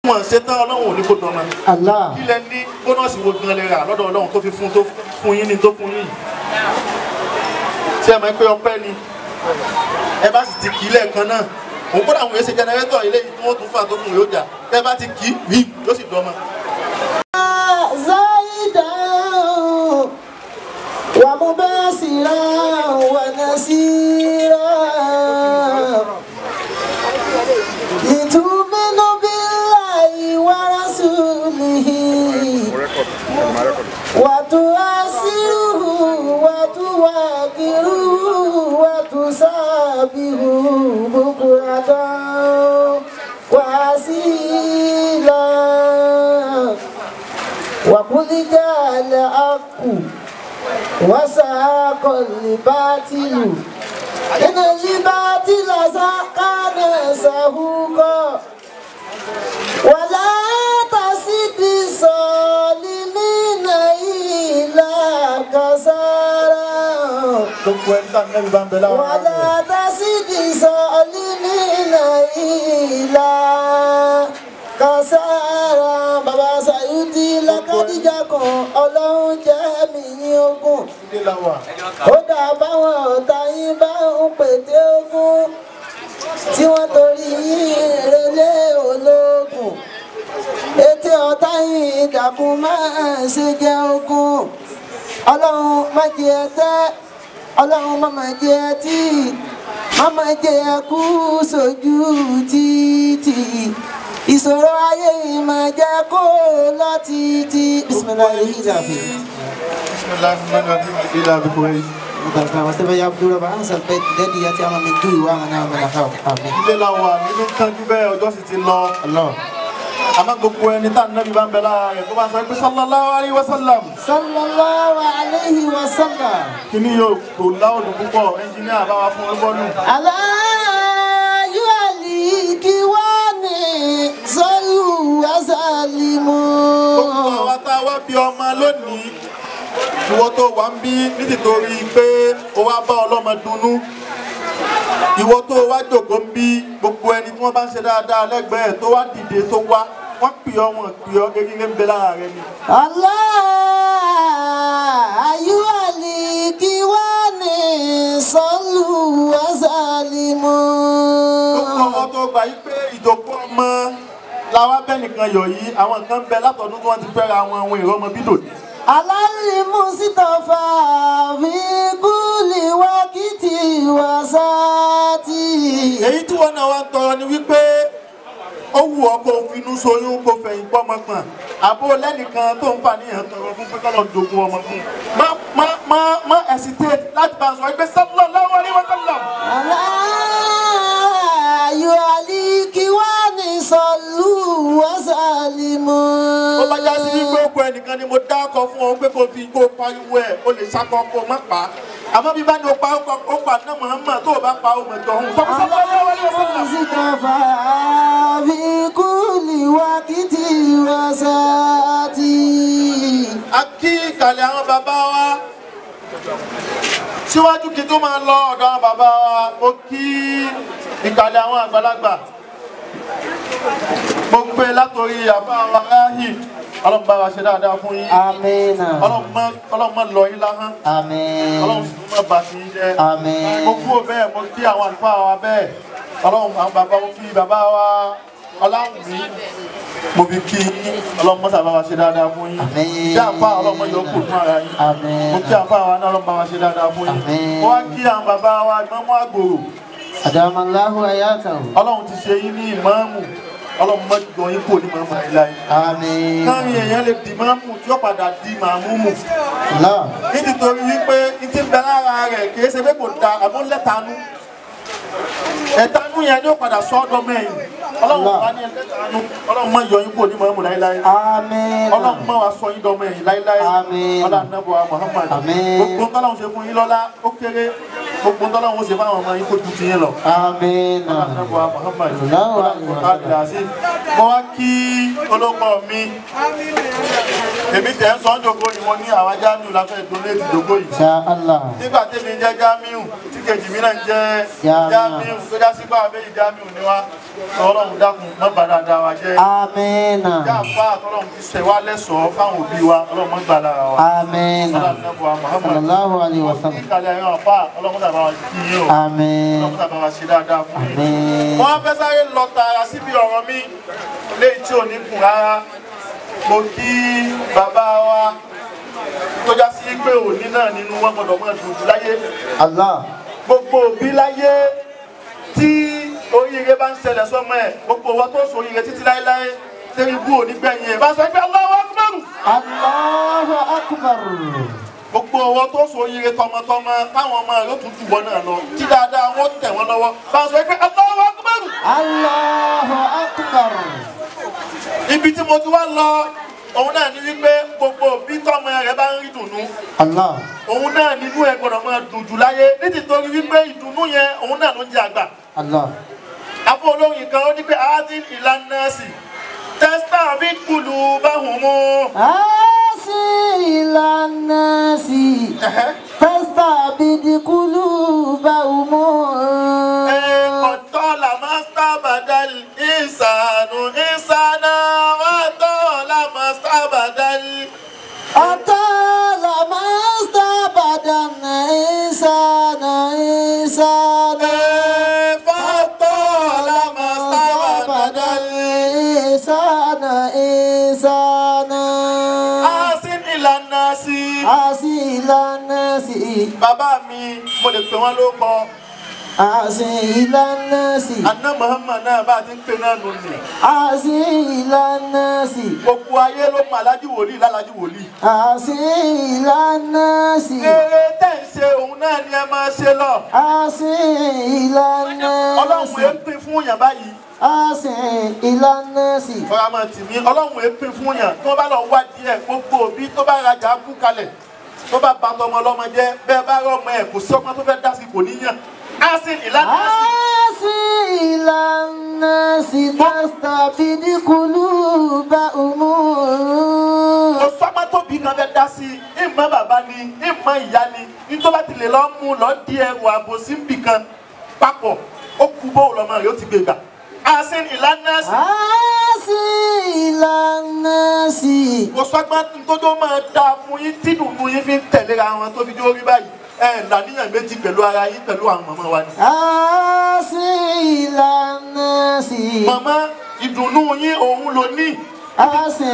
wọn ṣe tán ọlọ́run ò ní kó dọ́mọ Allah. ilẹ̀ ní bónọ́ọ̀sì wo gan lè rà lọ́dọ̀ ọlọ́run tó fi fún tó fún yín ní tó fún yín ṣé ẹ mọ̀ pé ọpẹ́ ni ẹ bá sì ti kì í lẹ́ẹ̀kan náà òun kódà àwọn èsì jẹnẹrétọ̀ eléyìí tí wọ́n tún fà tó kùn yóò jà tẹ́ bá ti kì í rí yóò sì dọ́mọ. زايدا ومباسرا ونسيرا لتؤمنوا بالله ورسوله وتؤسروه وتوقروه وتسابحوه بكرة وأصيلا وقل جاء الحق وساق الباطل إن الباطل كان زهوقا ولا تزد الظالمين إلا كسارا gbogbo ẹni tá nẹ́bí bá ń bẹ láwọn ará ولا تزد الظالمين إلا كسارا bàbá Sayuti lákàdíjà kan ọlọ́run jẹ́ mi ní ogún ilé làwà kódà báwọn ọ̀tá yín bá ń pète ogún tí wọ́n torí yín relé ológun ètè ọ̀tá yín dàkún máa ṣe jẹ́ ogún ọlọ́run má jẹ́ ẹ tẹ́ ọlọ́run má má jẹ́ ẹ tí má má jẹ́ ẹ kú sójú títì ìṣòro ayé yìí máa jẹ́ kó lọ títí bisimilayi ìjàpè. bisimilahi rahman rahim ilé abikore Barka wasu bai ya fito ba an salbai dadi ya ce ama min tuyi wa mana mana kawo. Amin. ilé làwà nínú kánjú bẹ́ẹ̀ ọjọ́ sì ti lọ Allah. àmọ́ gbogbo ẹni tá nẹ́bí bá ń bẹ lára rẹ̀ tó bá sọ pé sallallahu alayhi wa sallam Sallallahu alaihi wa sallam. kíní yóò kò láòdù púpọ̀ ẹnjìníà bá wa fún ẹgbọ́nù Aláyú àlì kí wá ní sọ́lù azalimu. gbogbo àwa tá a wá bí ọmọ lónìí ìwọ tó wà ń bí nítorí pé o wá bá ọlọ́mọ dunnú ìwọ tó wá jòkó ń bí gbogbo ẹni tí wọ́n bá ń ṣe dáadáa lẹ́gbẹ̀ẹ́ tó wá dìde tó wá wọ́n pè ọ́ wọn pè ọ́ gẹ́gẹ́ ń bẹ lára rẹ ni. Aláyú àlì kí wá ní sọ́lù azalimu. gbogbo ọmọ tó gbà yí pé ìjòkó ọmọ làwọn abẹ́nìkan yọ̀ yìí àwọn kan bẹ látọ̀dún tí wọ́n ti fẹ́ra àwọn ohun ìrọmọ bídò ní. alalimu sitafa fi kuli wakiti wasati. èyí tí wọn náà wá ń tọrọ ni wípé ó wù ọ́ kó finú soyún kó fẹ̀yìn pọ́ ọmọ kan àbó lẹ́nìkan tó ń fà níyàn tọrọ fún pé kọ́lọ́ jogún ọmọ fún un. má má má má hesitate láti bá a sọ ẹgbẹ́ sallallahu alaihi wasallam. alayu aliki wani sọlù wasalimu. ó bá já sí wípé ó kọ ẹnìkan ni mo dá ọkọ fún ọ pé kó fi kó pariwo ẹ o lè sakọ kó má pa á àmọ́ bí bá ní o pa ó kọ ó pa náà Muhammad tó o bá pa ó mọ̀ jọ òun. sallallahu alaihi wasallam. sitafa fi kuli wakiti wasati. a kí ìkàlẹ̀ àwọn bàbá wa síwájú kí n tó máa lọ ọ̀dọ̀ àwọn bàbá wa ó kí ìkàlẹ̀ àwọn àgbàlagbà mo gbé látòrí àbá wa ráhì ọlọ́run bá wa ṣe dáadáa fún yín amina. ọlọ́run má- ọlọ́run má lọ yín láhán amin. ọlọ́run sì má bà sí yín jẹ́ Àmín. mo kúrò bẹ́ẹ̀ mo kí àwọn àlùfáà wa bẹ́ẹ̀ ọlọ́run àwọn bàbá mo fi bàbá wa ọláwùmí mo fi kí yín ọlọ́run mọ́sà bá wa ṣe dáadáa fún yín Àmín. bí àfa ọlọ́run mọ́ yọ kù fún ara yín Àmín. mo kí àfa wa náà ọlọ́run bá wa ṣe dáadáa fún yín Àmín. mo wá kí àwọn bàbá wa ìmọ̀mú àgbòrò Adamallahu ayatahu. ọlọ́run ti ṣe yín ní ìmọ̀ọ́mù ọlọ́run mọ́ jọ yín kò ní mọ̀ọ́mù láíláí Amin. káàrin èèyàn lè di mọ̀ọ́mù tí ó padà di màmúmù Allah. nítorí wípé ní ti ń bẹ lára rẹ̀ kìí ṣe pé kò da àmọ́ lẹ́tanú ẹ̀tanú yẹn ni ó padà sọ ọ́dọ̀ mẹ́yìn ọlọ́run bá ní ẹlẹ́tanú ọlọ́run má yọ yín kò ní mọ̀ọ́mù láíláí Amin. ọlọ́run má wá sọ yín dọ́mọ ẹ̀yìn láíláí Àmín. ọlọ́run nàbọ̀ Muhammad Àmín. gbogbo tọ́lọ́run ṣe fún yín lọ́lá ó kéré gbogbo tọ́lọ́run ṣe fáwọn ọmọ yín kó ju ti yín lọ Amin. ọlọ́run Muhammad Allahu akbar. ọlọ́run mo wá kí olóko mi èmi tẹ̀ ń sọ ọ́ jòkó yìí mo ní àwọn Jamiu la fẹ́ donate jòkó yìí Insha Allah. nígbà tẹ́mi jẹ́ Jamiu tí kejì mi náà ń jẹ́ Jamiu. Jamiu tó já sí báwa méjì Jamiu ni wá ọlọ́run dákun má bà dáadáa wa jẹ́ amina jáfa àtọ́lọ́run ti ṣẹ̀ wá lẹ́sọ̀ọ́ fáwọn òbí wa ọlọ́run má gbà lára wa amina ọlọ́run nàbọ̀ wa Muhammad sallallahu alayhi wa ní sallam ìkàlẹ̀ ẹ̀yàn àpá ọlọ́run tàbá wa kí yín o amin ọlọ́run tàbá wa ṣe dáadáa fún yín. amin wọ́n fẹ́ sáré lọ tààrà síbi ọ̀rọ̀ mi léyìí tí ò ní kùn rárá mo kí bàbá wa tó já sí pé òní náà nínú wọn gbọdọ̀ mọ́ dùn jù láyé allah gbogbo òbí láyé tí oríire bá ń ṣẹlẹ̀ sọ́mọ ẹ̀ gbogbo wọn tó sọ oríire títí láéláé tẹ́rí bú òní gbẹ̀yìn ẹ̀ bá sọ pé Allahu Akbar allahu akbar gbogbo wọn tó sọ oríire tọmọtọmọ táwọn ọmọ rẹ̀ ó tún jù wọn náà lọ tí dáadáa wọn tẹ̀ wọn lọ́wọ́ bá sọ pé Allahu Akbar allahu akbar ibi tí mo ti wá lọ òun náà ní wípé gbogbo òbí tọmọ rẹ̀ bá ń rí dùnú allah òun náà nínú ẹ̀ gbọ́dọ̀ máa dùn jù láyé nítorí wípé ìdùnnú yẹn òun náà ló ń jẹ àgbà allah afọ olóyin kan ó ní pé adil ìlànà sí tẹ́sítà bí kùlù bá hùn mú. asi ilanasi tastabidi kulubahumu Kọ̀tọ́lá mástá bàdàl ìsànù ìsànà wàtọ́lá mástá bàdàl. atala mastabadana insana insana Fàtọ́lá mástá bàdàl. insana insana Asin ìlànà sí. asi ilanasi Bàbá mi, mo lè pè wọ́n ló kọ. asi ilanasi Àná Muhammad náà bá a ti ń pè náà nù ní. asi ilanasi Gbogbo ayé ló mọ alájú wòlíì lálájú wòlíì. asi ilanasi Eré tẹ̀ ń ṣe òun náà ni ẹ máa ṣe lọ. asi ilanasi Ọlọ́run èé pín fún yàn báyìí. asi ilanasi Ọ̀rọ̀ àmọ̀ tì mí, Ọlọ́run èé pín fún yàn. Tí wọ́n bá lọ wá díẹ̀, gbogbo òbí tó bá rajà kú kalẹ̀. Tó bá ba tọmọ ọlọ́mọ jẹ́, bẹ́ẹ̀ bá rọ́mọ ẹ̀ kò sí ọgbọ́n tó fẹ́ dá sí kò níyàn. Asin ìlànà sí. asi ilanasi tastabidi kulubahumu Kò sọ́gbọ́n tó bí kan fẹ́ dá sí. Ìmọ̀ bàbá ni, ìmọ̀ ìyá ni. Ní tó bá ti lè lọ mú lọ di ẹrù àbòsí níbì kan papọ̀. Ó kú bó lọ́mọ rẹ̀ ó ti gbé gbà. Asin ìlànà sí. asi ilanasi kò sọ́gbọ́n tójó máa dáa fún yín tí dùnú yín fi ń tẹ̀léra wọn tó fi jó rí báyìí ẹ làníyàn méjì pẹ̀lú ara yín pẹ̀lú àwọn màmá wa ni. asi ilanasi màmá ìdùnnú yín òun ló ní asi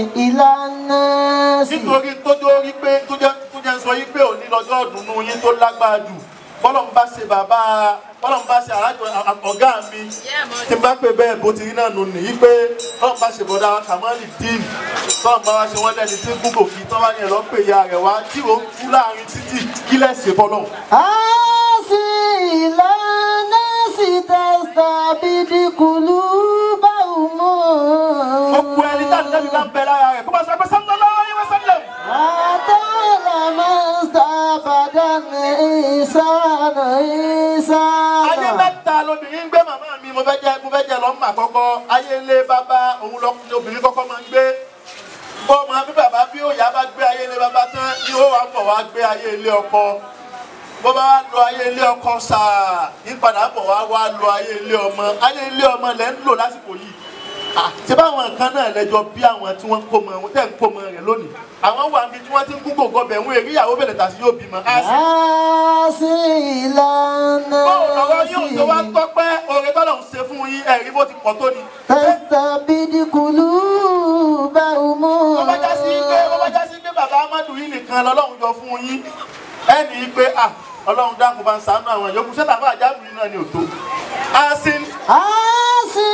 ilanasi nítorí tójó rí pé tójó tójó sọ yín pé òní lọ́jọ́ ìdùnnú yín tó lágbára jù bọ́lọ̀ ń bá ṣe bàbá bọ́lọ̀ ń bá ṣe alájọ ọ̀gá mi tí n bá pè bẹ́ẹ̀ bó ti rí náà nù nìyí pé bọ́lọ̀ ń bá ṣe bọ́dá kàmọ́lì dín bọ́lọ̀ ń bá wá ṣe wọ́n lẹ́ni tí gúgò kí tọ́ bá yẹn lọ pè ya rẹ̀ wá tí ó kú láàrin títì kí lẹ́sẹ̀ bọ́lọ̀. asi ilanasi tastabidi kulubahumu gbogbo ẹni tá nẹ́bí bá ń bẹ lára rẹ̀ kó bá sọ pé sallallahu alaihi wasallam. atala mastabadana insana ayé insana mẹ́ta lobìnrin ń gbé màmá mi mo fẹ́ jẹ́ mo fẹ́ jẹ́ lọ́mọ àkọ́kọ́ ayé ilé bàbá òun lọ obìnrin kọ́kọ́ máa ń gbé bó máa bí bàbá bí òyà bá gbé ayé ilé bàbá tán ni ó wà bọ̀ wá gbé ayé ilé ọkọ bó bá wá lọ ayé ilé ọkọ sáà ìpadà bọ̀ wá wá lọ ayé ilé ọmọ ayé ilé ọmọ lẹ́ ń lò lásìkò yìí Ah, ṣé báwọn nǹkan náà lẹ́jọ́ bí àwọn tí wọ́n ń kó mọ wọn tẹ́ ń kó mọ rẹ̀ lónìí àwọn wà níbi tí wọ́n ti ń gúgò gọbẹ̀ ń èrè ìyàwó bẹ̀rẹ̀ tàbí yóò bímọ á sì asi báwo lọ́wọ́ yóò tó wá ilanasi tọ́pẹ́ oore tọ́lọ̀ ń ṣe fún yín ẹ̀rí bó ti pọ̀ tó ni. tastabidi kulubahumu bó bá já sí pé bó bá já sí pé bàbá amadu yìí nìkan lọ́lọ́run yọ fún yín ẹnì pé à ọlọ́run dákun bá ń ṣàánú àwọn yòókù ṣé bàbá àjábù yìí náà ni ò tó. asin asi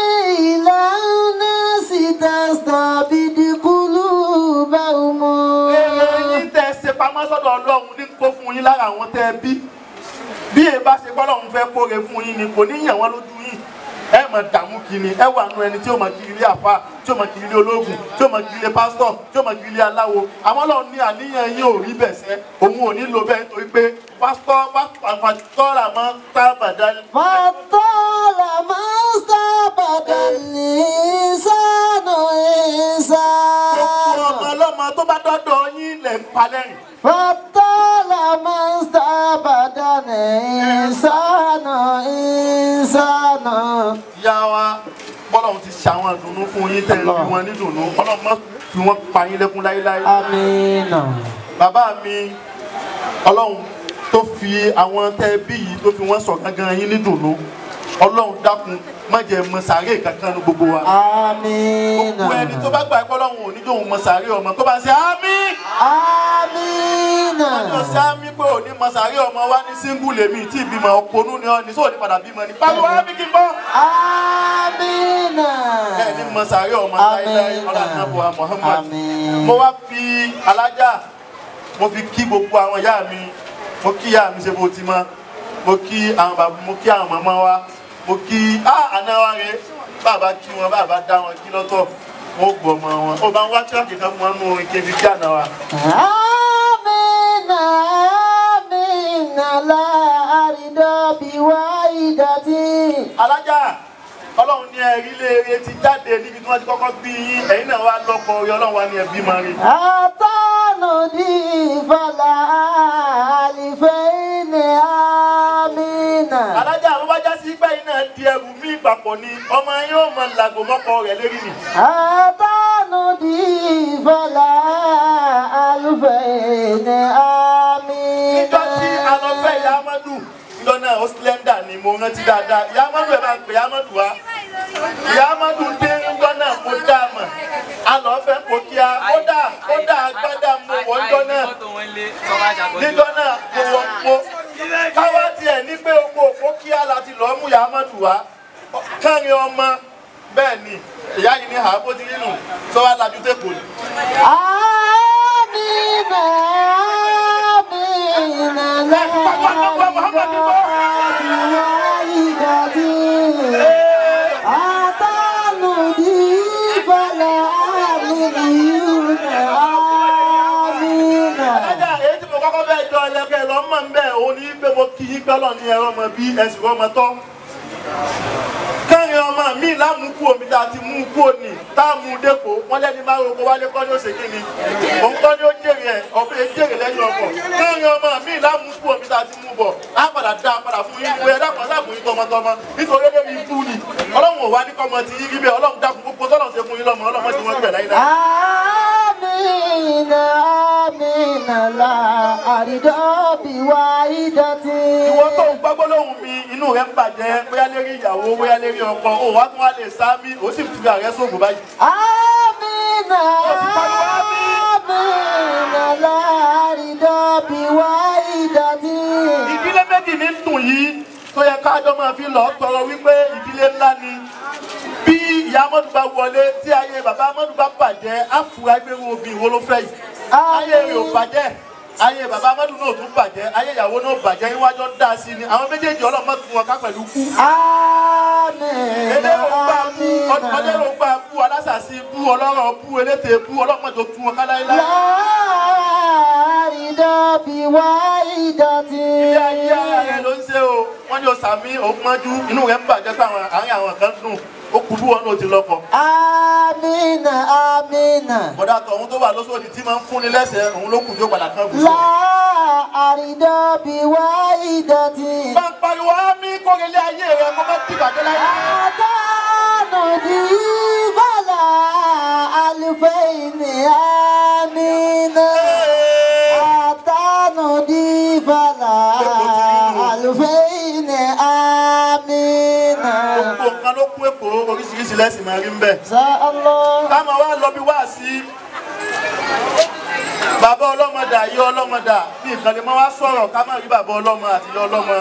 ilanasi tastabidi kulubahumu èrè yín tẹ́ ẹ ṣe pamọ́ sọ́dọ̀ ọlọ́run ní kó fún yín lára àwọn tẹ́ ẹ bí bí ẹ bá ṣe bọ́lọ́run fẹ́ kóre fún yín ni kò ní yàn wọ́n lójú yín ẹ mọ̀ dààmú kiri ẹ wà nù ẹni tí ó mọ̀ kiri ilé àfa tí ó mọ̀ kiri ilé ológun tí ó mọ̀ kiri ilé pásítọ̀ tí ó mọ̀ kiri ilé aláwo àwọn ọlọ́run ní àníyàn yín ò rí bẹ̀ sẹ́ òun ò ní lo bẹ́ẹ̀ nítorí pé pásítọ̀ pásítọ̀ là máa ń tábàdá fatala mastabada linsanu gbogbo ọmọ insana ọlọ́mọ tó bá dọ́dọ̀ yín lẹ̀ ń palẹ́rìn. فطال ما استبدل إنسان إنسانا ìyá wa bọ́lọ̀ ti ṣe àwọn ìdùnnú fún yín tẹ̀ ń fi wọn ní ìdùnnú ọlọ́run má fi wọ́n pa yín lẹ́kún láéláé. آمين bàbá mi ọlọ́run tó fi àwọn tẹ́ bí yìí tó fi wọ́n sọ gangan yín ní ìdùnnú ọlọ́run dákun má jẹ́ mọ sàárè kankan ní gbogbo wa. آمين gbogbo ẹni tó bá gbà pé ọlọ́run ò ní dóhun mọ sàárè ọmọ tó bá ṣe ámì. آمين ọjọ́ sí ámì pé ò ní mọ sàárè ọmọ wa ní síngù lèmi tí ìbímọ ọpọnú ni ọ ní sóò ní padà bímọ ní. pariwo ámì kí n bọ́. آمين bẹ́ẹ̀ ni mọ sàárè ọmọ láíláí ọlọ́run náà bọ̀ Muhammad. آمين mo wá fi alájà mo fi kí gbogbo àwọn ìyá mi mo kí ìyá mi ṣe bó ti mọ mo kí àwọn bàbá mo kí àwọn màmá wa mo kí á àná wa rè bàbá kí wọn bàbá dá wọn kí lọ́tọ̀ wọn ó gbọ́ ọmọ wọn ó bá ń wá tíráàkì kan fún wọn nù orin kébí kí àná wa. آمين آمين لا أرد بوالدتي alájà ọlọ́run ní ẹ̀rí léere ti jáde níbi tí wọ́n ti kọ́kọ́ bí yín ẹ̀yin náà wá lọ́kọ orí ọlọ́run wá ní ẹbí máa rí. أطعنني فلا ألفين آمين alájà àwọn bá já sí pé yín náà di ẹrù mí ìgbàpọ̀ ni ọmọ yín ó mọ làgò mọ́kọ rẹ̀ lérí ni. أطعنني فلا ألفين آمين níjọ́ tí a lọ fẹ́ ìyá amadu níjọ́ náà ó slender ni mo rántí dáadáa ìyá amadu ẹ̀ máa ń pè ìyá amadu wá ìyá amadu dé níjọ́ náà mo dá a mọ̀ a lọ fẹ́ kó kíá kódà kódà agbádá mo wọ̀ níjọ́ náà níjọ́ náà mo wọ̀ mo káwá tiẹ̀ ní pé oko òkó kíá láti lọ́ọ́ mú ìyá amadu wá kárin ọmọ bẹ́ẹ̀ ni ìyá yìí ní àbó ti nínú tó wá lajú tẹ́kọ̀ọ́ ni. آمين آمين لا بوالدتي أطعنني فلا ألفين آمين Alájà èyí tí mo kọ́kọ́ fẹ́ jọ ẹlẹ́kẹ́ lọ mọ̀ ń bẹ̀ òun ní pé mo kí yín pẹ́lọ̀ ní ẹ̀rọ ọmọ bí ẹ̀sìn ọmọ tọ́. Kẹ́rin ọmọ mi lámùkú omi tá a ti mú kú òní tá a mú dẹ́kọ̀ wọ́n lẹ́ni máa roko wálé kọ́ ní òsè kíni. Òun kọ́ ní ó jèrè ẹ̀ ọ̀pẹ jèrè lẹ́yìn ọkọ̀. Kẹ́rin ọmọ mi lámùkú omi tá a ti mú bọ̀ á padà dá a padà fún yín bóyá dákun dákun yín tọmọtọmọ nítorí lórí ikú ni. Ọlọ́run ò wá ní kọ́mọ ti yí rí bẹ́ẹ̀ Ọlọ́run dákun gbogbo tọ́lọ̀ ṣe fún yín lọ́mọ Ọlọ́run ti wọ́n gbẹ̀ láyé láyé. آمين آمين لا أرد بوالدتي ìwọ tó ń gbọ́ gbólóhùn mi inú rẹ ń bàjẹ́ bóyá lérí ìyàwó bóyá lérí ọkọ ó wá tún wá lè sá mi ó sì fi ààrẹ sóògùn báyìí. آمين آمين لا أرد بوالدتي ìdílé méjì ní dùn yìí tó yẹ kájọ máa fi lọ tọrọ wípé ìdílé ńlá ni bí ìyá amadu bá wọlé tí ayé bàbá amadu bá bàjẹ́ àfúrá gbẹrù obì wo ló fẹ́ yìí ayé rẹ̀ ò bàjẹ́ ayé bàbá amadu náà tún bàjẹ́ ayé ìyàwó náà bàjẹ́ iwájú dá sí ni àwọn méjèèjì ọlọ́mọ tún wọn ká pẹ̀lú kú. آمين elérò gbà bú آمين ọlọ́rọ̀ gbà bú alásàsí bú ọlọ́rọ̀ bú elétè bú ọlọ́mọdé tún wọn ká láéláé. لا أرد بوالدتي ilé ayé ara rẹ ló ń ṣe o wọn ní o sàmí òun mọ́jú inú rẹ ń bàjẹ́ pé àwọn àárín àwọn kan dùn ó kú bí wọn náà ti lọ́kọ. آمين آمين bọ̀dá tọ̀hún tó wà lóṣòdì tí máa ń fúnni lẹ́sẹ̀ òun ló kù tó padà kan gùn. لا أرد بوالدتي bá ń pariwo á mí kórelé ayé rẹ kó má ti bàjẹ́ láyé. أتاني فلا ألفين آمين أتاني فلا ألفين آمين gbogbo nǹkan ló kú èkó oríṣiríṣi lẹ́sìn máa rí ń bẹ̀. شاء الله táwọn wá lọ bí wá sí bàbá ọlọ́mọdà yí ọlọ́mọdà bí nǹkan lè máa wá sọ̀rọ̀ ká má rí bàbá ọlọ́mọ àti ìyá ọlọ́mọ.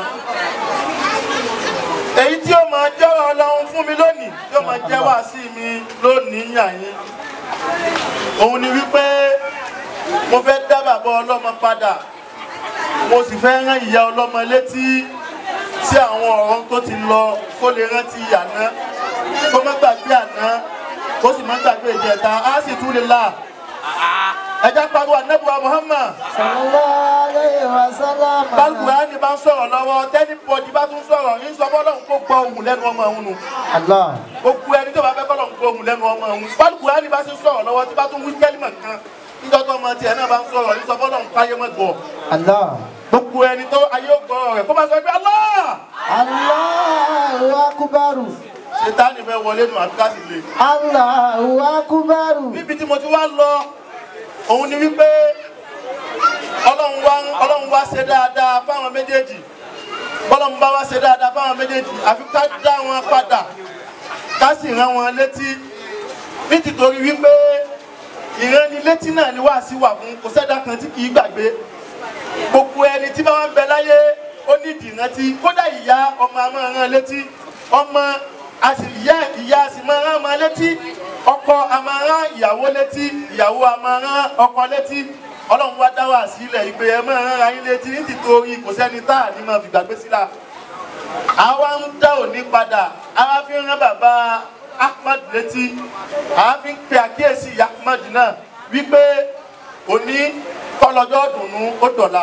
èyí tí ó máa jẹ́rọ̀ ọlọ́run fún mi lónìí tí ó máa jẹ́ wá sí mi lónìí yàn yín òun ni wípé mo fẹ́ dá bàbá ọlọ́mọ padà mo sì fẹ́ rán ìyá ọlọ́mọ létí sí àwọn ọ̀rọ̀ tó ti lọ kó lè rántí àná kó má gbàgbé àná kó sì má gbàgbé ìjẹta á sì tún lè là ẹja pariwo anabuwa Muhammad صلى الله عليه وسلم balùwẹ̀ bá ń sọ̀rọ̀ lọ́wọ́ tẹ́ni bọ́dì bá tún sọ̀rọ̀ yín sọ fọlọ́run kó gbọ́ ohùn lẹ́nu ọmọ òun nù الله gbogbo ẹni tó bá fẹ́ kọ́lọ́run gbọ́ ohùn lẹ́nu ọmọ òun balùwẹ̀ bá ti sọ̀rọ̀ lọ́wọ́ tí bá tún wí kẹ́límọ̀ kan níjọ́ tó ọmọ tiẹ̀ náà bá ń sọ̀rọ̀ ní sọ fọ́lọ́ ń káyé mọ́ gbọ́ Allah. gbogbo ẹni tó ayé ò gbọ́ rẹ̀ kó máa sọ pé Allah Allahu akbaru. ṣètánì fẹ́ wọlé nù àbíká sì le. Allahu akbaru. níbi tí mo ti wá lọ òun ni wípé ọlọ́run wá ọlọ́run wá ṣe dáadáa fáwọn méjèèjì bọ́lọ́run bá wá ṣe dáadáa fáwọn méjèèjì àfi ká dá wọn padà ká sì rán wọn létí nítorí wípé ìránnilétí náà ni wàá sí wà fún kò sẹ́dá kan tí kì í gbàgbé gbogbo ẹni tí bá wọn bẹ láyé ó nídìí ìrántí kódà ìyá ọmọ a máa rán létí ọmọ a sì ìyá ìyá a sì máa rán ọmọ létí ọkọ a máa rán ìyàwó létí ìyàwó a máa rán ọkọ létí ọlọ́run wá dá wà sílẹ̀ ìpè ẹ máa rán ara yín létí ní tìtorí kò sẹ́ni tá à ní máa fi gbàgbé sílá àwa ń dá òní padà àwa fi ń rán bàbá Ahmad létí àwa fi ń pe àkíyèsí ìyá Ahmad náà wípé òní kọlọjọ dùnú ó dọ̀la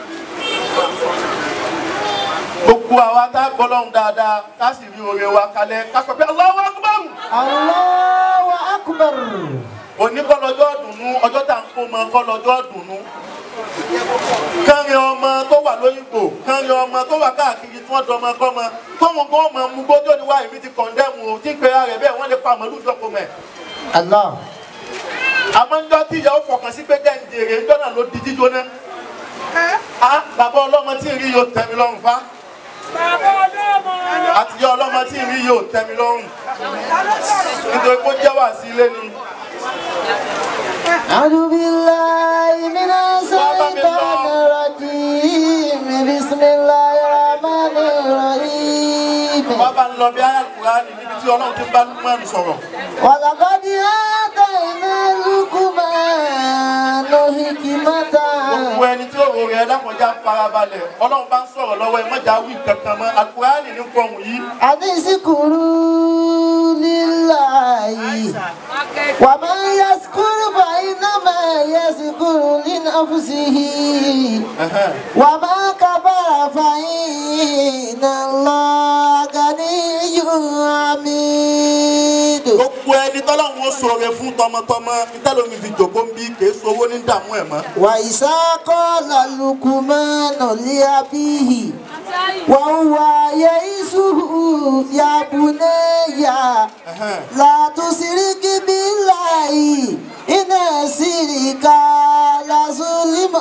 gbogbo àwa tá a gbọ́ lọ́hùn dáadáa ká sì rí oore wa kalẹ̀ ká sọ pé Allahu Akbar Allahu akbar. òní kọlọjọ dùnú ọjọ́ tá à ń kó mọ kọlọjọ dùnú kánrin ọmọ tó wà lóyìnbó kánrin ọmọ tó wà káàkiri tí wọ́n dọmọ kọ́mọ tóun kó mọ mú gbójó ni wá èmi ti kọ̀ndẹ́mù o tí ń pera rẹ̀ bẹ́ẹ̀ wọ́n lè pa màlúù jọ́pọ̀ mẹ́ Allah. àmọ́ ń jọ́ tí ìyàwó fọkàn sí pé jẹ́ ń jèrè ń jọ́nà ló di jíjóná ah bàbá ọlọ́mọ tí ń rí yóò tẹ́ mi lọ́rùn fa àtijọ́ ọlọ́mọ tí ń rí yóò tẹ́ mi lọ́rùn nítorí pé ó jẹ́ wà sí ilé ni أعوذ بالله من الشيطان الرجيم بسم الله الرحمن الرحيم wọ́n bá ń lọ bí ayé Al-Qur'ani níbi tí ọlọ́run ti ń bá Lukman sọ̀rọ̀ ولقد آتينا لقمان حكمة gbogbo ẹni tí òwò rẹ̀ lápọ̀já farabalẹ̀ ọlọ́run bá ń sọ̀rọ̀ lọ́wọ́ ẹ mọ́jà wí kankan mọ́ Al-Qur'ani ní fọ̀hún yìí أن اشكروا لله ومن يشكر فإنما يشكر لنفسه وما كفر فإن الله غني حميد gbogbo ẹni tọ́lọ́run ó sọ̀rọ̀ fún tọmọtọmọ ìtẹ́lómi fi jòkó ń bí kèé sowó ní dààmú ẹ̀ mọ́ وإذا قال لقمان لأبيه وهو يئسه يا بني لا تشرك بالله إن الشرك لظلم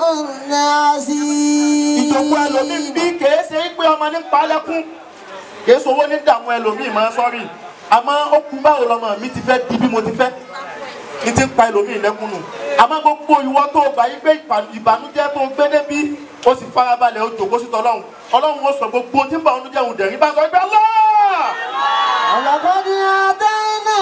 ìjòkó ẹlòmíì ń عظيم bí kèé ṣe é pé ọmọ ní palẹ́kún kèé sowó ní dààmú ẹlòmíì mọ́ sọ́rí àmọ́ ó kú báwo lọmọ mi ti fẹ́ di bí mo ti fẹ́ ní ti ń pa ẹlòmíì lẹ́kún nù àmọ́ gbogbo ìwọ tó gbà yí pé ìbà- ìbànújẹ́ tó gbé débi ó sì farabalẹ̀ ó jòkó sí tọ́lọ́hún ọlọ́run ó sọ gbogbo tí ń bá ọdún jẹun dẹ̀rín bá sọ pé Allah ولقد آتينا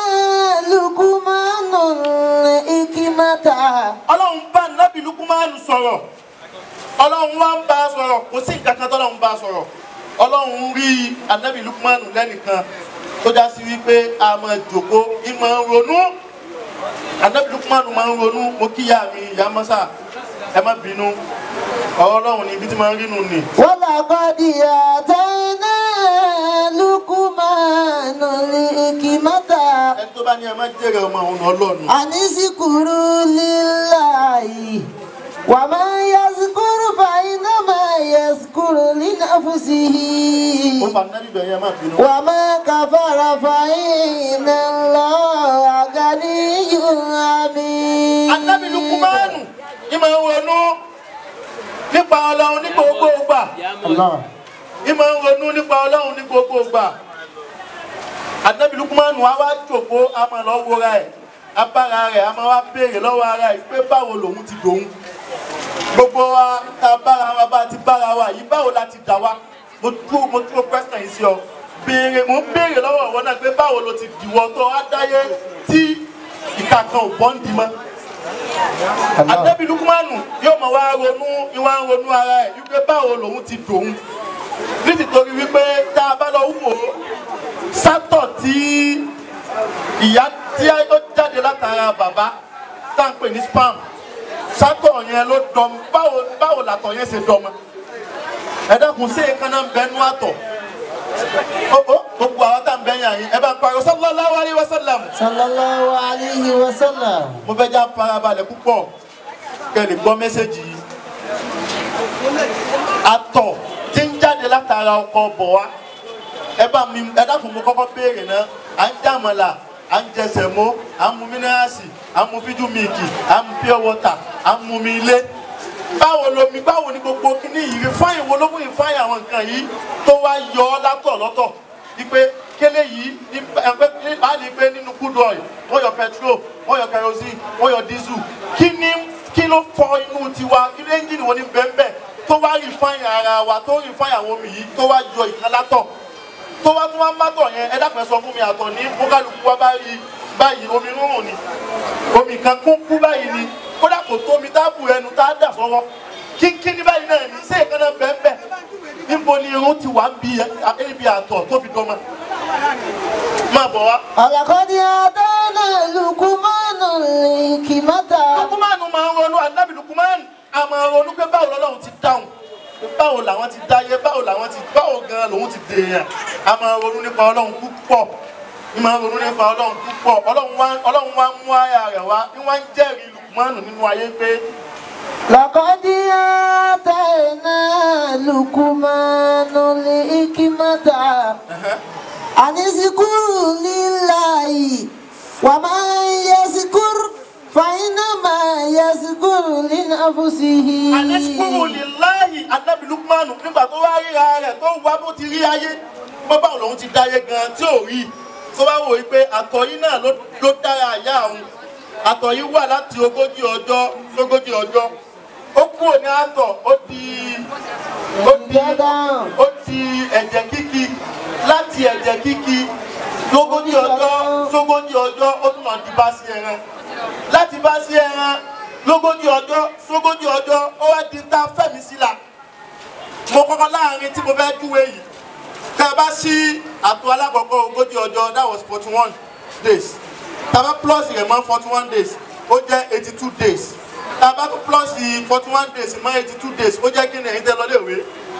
لقمان الحكمة ọlọ́run bá nábì lukumanu sọ̀rọ̀ ọlọ́run wá ń bá a sọ̀rọ̀ kò sí nǹkan kan tọ́lọ́run bá a sọ̀rọ̀ ọlọ́run rí anábì lukumanu lẹ́nìkan tó já sí wípé a máa jòkó ìmọ̀ ń ronú anábì lukumanu máa ń ronú mo kíyà mi ìyá mọ́sà ẹ má bínú ọ̀rọ̀ ọlọ́run ni ibi tí máa ń rínú ni ولقد آتينا لقمان الحكمة ẹni tó bá ní ẹ má jèrè ọmọ òun ọlọ́run أن اشكروا لله ومن يشكر فإنما يشكر لنفسه ó fa nábì bẹ̀rẹ̀ ẹ má bínú وما كفر فإن الله غني حميد anábì lukumanu ìmọ̀ ń ronú nípa ọlọ́run ní gbogbo ìgbà. الله ìmọ̀ ń ronú nípa ọlọ́run ní gbogbo ìgbà ànábì lukumanu wa wá jòkó a máa lọ wora ẹ̀ abára rẹ̀ a máa wá béèrè lọ́wọ́ ara ẹ̀ pé báwo lòun ti dòun gbogbo wa ta bára wa bá ti bára wa yìí báwo la ti dà wa mo dúró mo dúró pẹ́sàn yìí sí ọ béèrè mo ń béèrè lọ́wọ́ ìwọ náà pé báwo lo ti dìwọ́ tó wá dáyé tí ìka kan ò bọ́ ń di mọ́ ànábì lukumanu yóò máa wá ronú ìwà ń ronú ara ẹ̀ wípé báwo lòun ti dòun nítorí wípé tá a bá lọ wò ó sátọ̀ tí ìyá tí ó jáde látara bàbá tá à ń pè ní spam sátọ̀ yẹn ló dọm báwo báwo làtọ̀ yẹn ṣe dọmọ ẹ dákun sí èékánná ń bẹnu àtọ̀ ó ó gbogbo àwọn tá à ń bẹ́yìn àyín ẹ bá ń pariwo sallallahu alaihi wasallam sallallahu alayhi wa sallam. mo fẹ́ já farabalẹ̀ púpọ̀ kẹ́ ẹ lè gbọ́ mẹ́sẹ̀gì yìí àtọ̀ tí ń jáde látara ọkọ̀ bọ̀ wá ẹ bá mi ẹ dákun mo kọ́kọ́ béèrè náà à ń jàmọ̀là à ń jẹ sẹ̀mó à ń mu mínírààsì à ń mu fíjú míìkì à ń mu pure water à ń mu mi ilé báwo lomi báwo ni gbogbo kíní yìí rìfáìn wo ló mú rìfáìn àwọn nǹkan yìí tó wá yọ ọ́ látọ̀ lọ́tọ̀ wípé kélé yìí ní ẹgbẹ́ á ní pé nínú crude oil wọ́n yọ petrol wọ́n yọ kerosene wọ́n yọ diesel kí ni kí ló fọ inú tiwa kí ló ẹ́ńjìnì wo ni bẹ́ẹ̀ tó wá rìfáìn ara wa tó rìfáìn àwọn omi yìí tó wá yọ ìkan látọ̀ tó wá tún wá ń bátọ̀ yẹn ẹ dákun ẹ sọ fún mi àtọ̀ ní bókálukú wa bá rí báyìí omi rúrùn ni omi kan kún kú báyìí ni kódà kò tó omi táàbù ẹnu tá a dà sọ́wọ́ kínkín ní báyìí náà ní sẹ́yìn kan náà bẹ́ẹ̀ bẹ́ẹ̀ níbo ni irun ti wà ń bi ibi àtọ̀ tó fi dọ́mọ. máa bọ̀ wá. ọ̀làkọ́dí adáná lukumanu lìkìmọ́ta. lukumanu máa ń ronú anabi lukumanu a máa ronú pé báwo lọ́lọ́run ti dáhùn pé báwo làwọn ti dáyé báwo làwọn ti báwo gan lòun ti dèèyàn a máa ronú nípa ọlọ́run púpọ̀ ní máa ronú nípa ọlọ́run púpọ̀ ọlọ́run wá ọlọ́run wá mú àyà rẹ̀ wá ní wọ́n ń jẹ́rìí lukumanu nínú ayé pé lọ́kọ́dí adáná lukumanu lìkìmọ́ta. anisikuru lillahi wa man yasikur fàyínàmà yasikuru linafusihi. anẹ́sìkúrò lè láàyè anabi lukumanu nígbà tó wá ríra rẹ̀ tó wá bó ti rí ayé bó báwo lòun ti dáyé gan tí ò rí tó bá wò ó pé àtọ̀ yìí náà ló ló dára àyà àwọn àtọ̀ yìí wà láti ogójì ọjọ́ sógójì ọjọ́ ó kúrò ní àtọ̀ ó di ó di ó di ẹ̀jẹ̀ kíkì láti ẹ̀jẹ̀ kíkì lógójì ọjọ́ sógójì ọjọ́ ó tún máa di bá sí ẹran láti bá sí ẹran lógójì ọjọ́ sógójì ọjọ́ ó wá di ta fẹ̀mí síla mo kọ́kọ́ láàrin tí mo fẹ́ júwe yìí tẹ́ ẹ bá sí àtò alákọ̀ọ́kọ́ ogójì ọjọ́ that was forty one days tàbá plus rẹ̀ mọ́ forty one days ó jẹ́ eighty two days tàbá plus forty one days mọ́ eighty two days ó jẹ́ kí ni ẹ̀yin tẹ́ lọ léèwé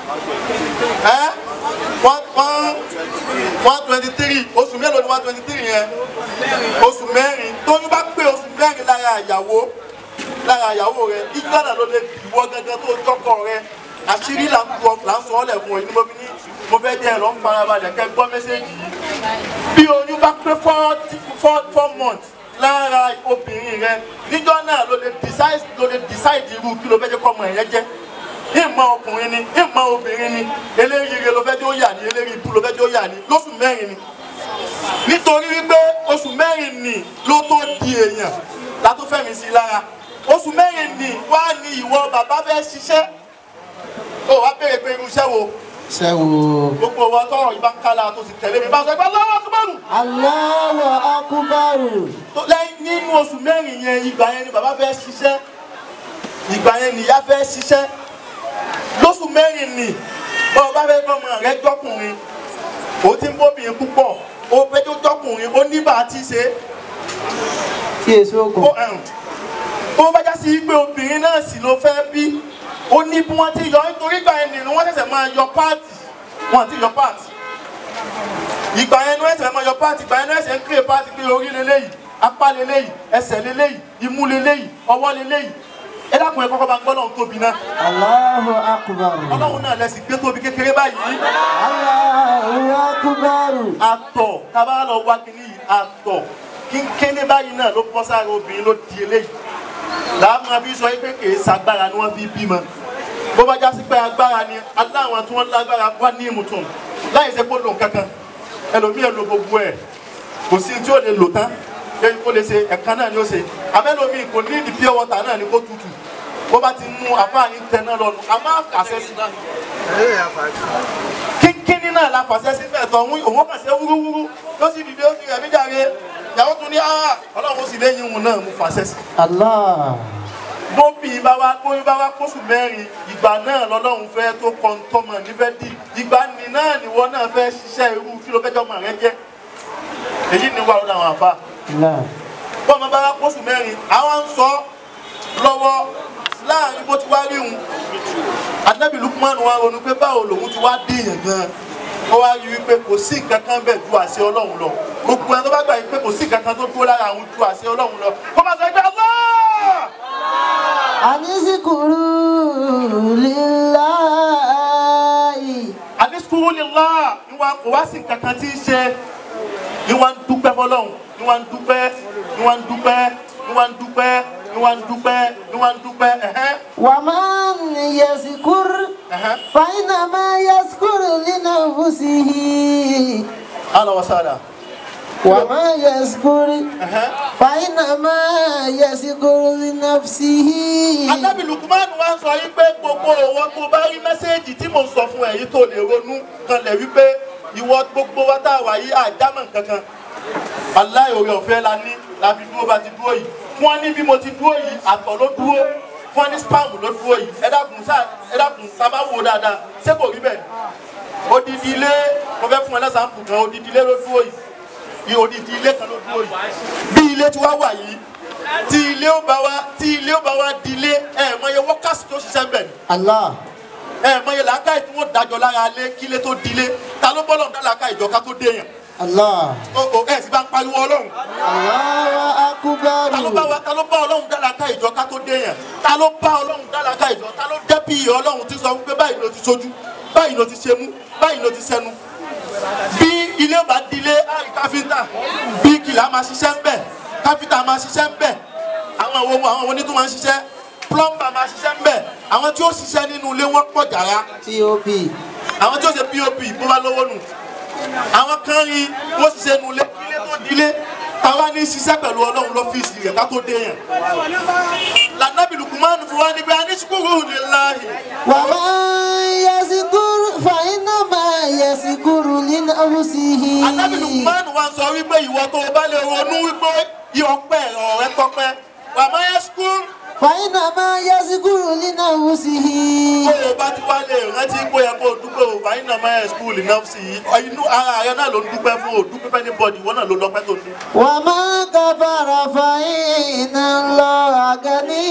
ẹ́ one one one twenty three oṣù mélòó ni one twenty three yẹn oṣù mẹ́rin tóyún bá pé oṣù mẹ́rin lára ìyàwó lára ìyàwó rẹ ìjọ náà ló lè ìwọ gẹ́gẹ́ tó tọkọ rẹ àṣírí là ń sọ là ń sọ ọ́ lẹ̀ fún ẹ ní mo fi ní mo fẹ́ jẹ́ ẹ lọ́ ń farabalẹ̀ kẹ́ gbọ́ mẹ́sẹ́jì yìí bí oyún bá pé four four four months lára obìnrin rẹ níjọ́ náà ló lè decide ló lè decide irú kí ló fẹ́ jẹ́ kọ́ ọmọ ẹ̀yẹ jẹ́ ìmọ̀ ọkùnrin ni ìmọ̀ obìnrin ni eléyìí ló fẹ́ jẹ́ ó yà ní eléyìí ibú ló fẹ́ jẹ́ ó yà ní lóṣù mẹ́rin ni nítorí wípé oṣù mẹ́rin ni ló tó di èèyàn látó fẹ́mi sí i lára oṣù mẹ́rin ni wá ní ìwọ bàbá fẹ́ ṣiṣẹ́ ó wá béèrè pé irú iṣẹ́ wo sẹ́wò. gbogbo wa tọrọ ìbá ń kálá tó sì tẹ̀lé mi bá sọ pé lọ́wọ́ tó bẹ̀rù Allahu akubaru. tó lẹ́yìn nínú oṣù mẹ́rin yẹn ìgbà yẹn ni bàbá fẹ́ ṣiṣẹ́ ìgbà yẹn nìyá fẹ́ ṣiṣẹ́ lóṣù mẹ́rin ni bọ́ọ̀ bá fẹ́ gbọ́mọ rẹ jọkùnrin ó ti ń bóbìnrin púpọ̀ ó fẹ́ tó jọkùnrin ó ní bá a ti ṣe Tí èso ó ogun. ẹ̀rùn ó bá já sí pé obìnrin náà sì ló fẹ́ bí ó ní bí wọ́n ti yọ nítorí ìgbà yẹn nìyẹn wọ́n ṣẹ̀ṣẹ̀ máa yọ páàtì wọ́n ti yọ páàtì ìgbà yẹn ni wọ́n ṣẹ̀ṣẹ̀ máa yọ páàtì ìgbà yẹn ni wọ́n ṣẹ̀ṣẹ̀ ń kéré páàtì pé orí leléyìí apá leléyìí ẹsẹ̀ leléyìí imú leléyìí ọwọ́ leléyìí ẹ dákun ẹ kọ́kọ́ bá ń gbọ́ lọ́hùn tóbi náà Allahu akubaru. ọlọ́run náà lẹ́sìn gbé tóbi kékeré báyìí Allahu akubaru. àtọ̀ tábà lọ wá kínní yìí àtọ̀ kínkínní báyìí náà ló bọ́ sára obìnrin ló di eléyìí làámu àbí sọ pé kìí sagbára ni wọ́n fi bímọ bó bá já sí pé agbára ni aláwọn tí wọ́n lágbára wá ní ìmùtún láì ṣe kó lò kankan ẹlòmíì lo gbogbo ẹ̀ kò sí tí ó lè lò tán lẹ́yìn kó lè ṣe ẹ̀ka náà ni ó ṣe àmẹ́lòmíì kò ní ìdí pure water náà ni kó tutù bó bá ti mú àfáàní tẹ náà lọ a máa kàṣẹ sí kínkínní náà la fàṣẹ sí fẹ̀ tọ̀ òun òun kàn ṣe wúrúwúrú ló sì dìde ó sì rẹ̀ mí jàre ìyàwó tún ní ah ọlọ́run sì lẹ́yìn òun náà mú fàṣẹ sí Allah. bóbi bá wá bóbi bá wá kóṣù mẹ́rin ìgbà náà lọ́lọ́run fẹ́ tó kọ́ńtọ́mọ̀ nífẹ̀ẹ́ dì ìgbà ní náà nìwọ náà fẹ́ ṣiṣẹ́ irú kí ló fẹ́jọ́ mọ̀ rẹ jẹ́ èyí ni wà lọ́dọ̀ àwọn àfa Allah. bọ́ọ̀mọ bá wá kóṣù mẹ́rin àwọn ń sọ lọ́wọ́ láàrin bó ti wá rí òun Ànábì Lukman wa ronú pé báwo lòun ti wá dé èèyàn gan ó wá rí wípé kò sí nǹkan kan bẹ́ẹ̀ ju àṣẹ ọlọ́run lọ gbogbo ẹni tó bá gbà wípé kò sí nǹkan kan tó dúró lára àwọn ju àṣẹ ọlọ́run lọ kó máa sọ pé Allah àníṣìkùrú líláì. àdísùkúrú nílá ìwà kò wá sí nǹkan kan tí ń ṣe ìwà ń dúpẹ́ fọlọ́run ìwà ń dúpẹ́ ìwà ń dúpẹ́ ìwà ń dúpẹ́ ìwà ń dúpẹ́ ìwà ń dúpẹ́ ẹ̀hẹ́ ومن يذكر ẹ̀hẹ́. فإنما يذكر لنفسه Ahlan wa sahlan. وما يذكر ẹ̀hẹ́. فإنما يذكر لنفسه Ànábì Lukman wá ń sọ yí pé gbogbo òwò tó bá rí mẹ́sẹ́ẹ̀jì tí mò ń sọ fún ẹ yìí tó lè ronú kanlẹ̀ wípé ìwọ gbogbo wa tá a wà yìí àjámọ̀ kankan. Aláì orí ọ̀fẹ́ la ní la fi dúró bá ti dúró yìí. Fún ọ ní bí mo ti dúró yìí, àtọ̀ ló dúró. Fún ọ ní spam ló dúró yìí. Ẹ dákun sáà ẹ dákun tá a bá wò dáadáa. Ṣé kò rí bẹ́ẹ̀? Odidi ilé mo fẹ́ fún ẹ lẹ́sàn-án kan odidi ilé ló dúró yìí. Ní odidi ilé kan ló dúró yìí. Bí ilé tí wá wà yìí tí ilé ó bá wa tí ilé ó bá wa di ilé ẹ mọ iye wọ́kàsì tó ṣiṣẹ́ bẹ̀ الله ẹ mọ iye làákàyè tí wọ́n dájọ́ lára lé kí ilé tó di ilé ta ló bọ́lọ̀ dá làákàyè ìjọ ká tó dé yàn الله o o ẹ sì bá ń pariwo ọlọ́run الله ta ló bá أكبر wa ta ló bá ọlọ́run dá làákàyè ìjọ ká tó dé yàn ta ló bá ọlọ́run dá làákàyè ìjọ ta ló dẹ́pì ọlọ́run ti sọ wípé báyìí ló ti sojú báyìí ló ti ṣe mú báyìí ló ti sẹnu bí ilé bá di ilé àì káfíńtà bí kìlà máa ṣiṣẹ́ ń bẹ̀ káfíńtà máa ṣiṣẹ́ ń bẹ̀ àwọn àwọn ohun àwọn onítún máa ń ṣiṣẹ́ plumber máa ṣiṣẹ́ ń bẹ̀ àwọn tí ó ṣiṣẹ́ nínú ilé wọn pọ̀ jàrá TOP àwọn tí ó ṣe pop bó bá lówó nù àwọn kan rí wọ́n ṣiṣẹ́ nínú ilé ilé tó di ilé táwa ní ṣiṣẹ́ pẹ̀lú ọlọ́run lọ́fíìsì rẹ̀ ká tó dé yẹn lànàbì Lukumanu fún wa níbi anísùkúrú lillahi ومن يذكر فإنما يذكر لنفسه Ànábì Lukumanu wa ń sọ wípé ìwọ tó o bá lè ronú wípé ìọpẹ́ ọ̀rẹ́ tọpẹ́ wàmọ́ yẹn skul فإنما يذكر لنفسه tó o bá ti wá lè rántí pé yẹ kó o dúpẹ́ o fàyín náà máa yẹ skul náà sí i inú ara rẹ náà ló ń dúpẹ́ fún o dúpẹ́ fẹ́ ní bọ́ọ̀dì ìwọ náà ló lọ́pẹ́ tó ní. وما كفر فإن الله غني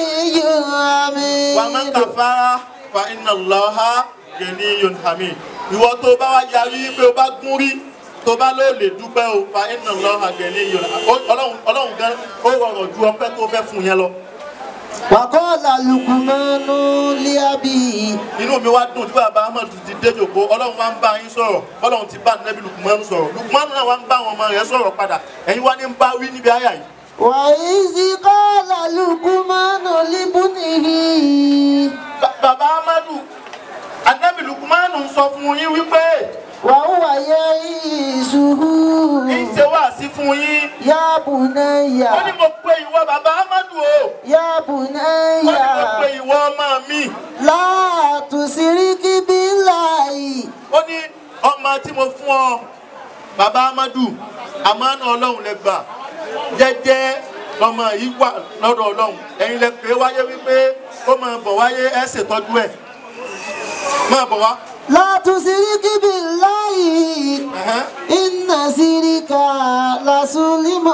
wàmọ́ حميد kàfàrà fa iná lọ́ha gẹ̀ẹ́ni yòn hàmì ìwọ tó o bá wá yarí pé o bá gún rí tó o bá ló lè dúpẹ́ o fa iná lọ́ha gẹ̀ẹ́ni yòn ọlọ́run ọlọ́run gan ó rọrùn ju ọpẹ́ tó fẹ́ fún yẹn lọ. وقال لقمان لأبيه inú mi wá dùn tí bàbá ahmed ti dé jòkó ọlọ́run wá ń bá yín sọ̀rọ̀ ọlọ́run ti bá nẹ́bí lukumanu sọ̀rọ̀ lukumanu náà wá ń bá àwọn ọmọ rẹ̀ sọ̀rọ̀ padà ẹ̀yin wá ní ń bá wí níbi àyà yìí. وإذ قال لقمان لابنه Ba- bàbá ahmedu anẹ́bí lukumanu ń sọ fún yín wípé وهو يعيشه kì í ṣe wá sí fún yín. يا بني ó ní mo pe ìwọ bàbá ahmedu o يا ó ní mo pe بني ìwọ ọmọ mi لا تشرك بالله ó ní ọmọ tí mo fún ọ bàbá ahmedu àmánà ọlọ́run lẹ gbà jẹ́jẹ́ ọmọ yìí wà lọ́dọ̀ ọlọ́run ẹ̀yin lẹ pé wáyé wípé ó máa bọ̀ wáyé ẹ̀ ṣètọ́jú ẹ̀ máa bọ̀ wá. لا تشرك بالله Ẹ̀hẹ́n. إن شرك لظلم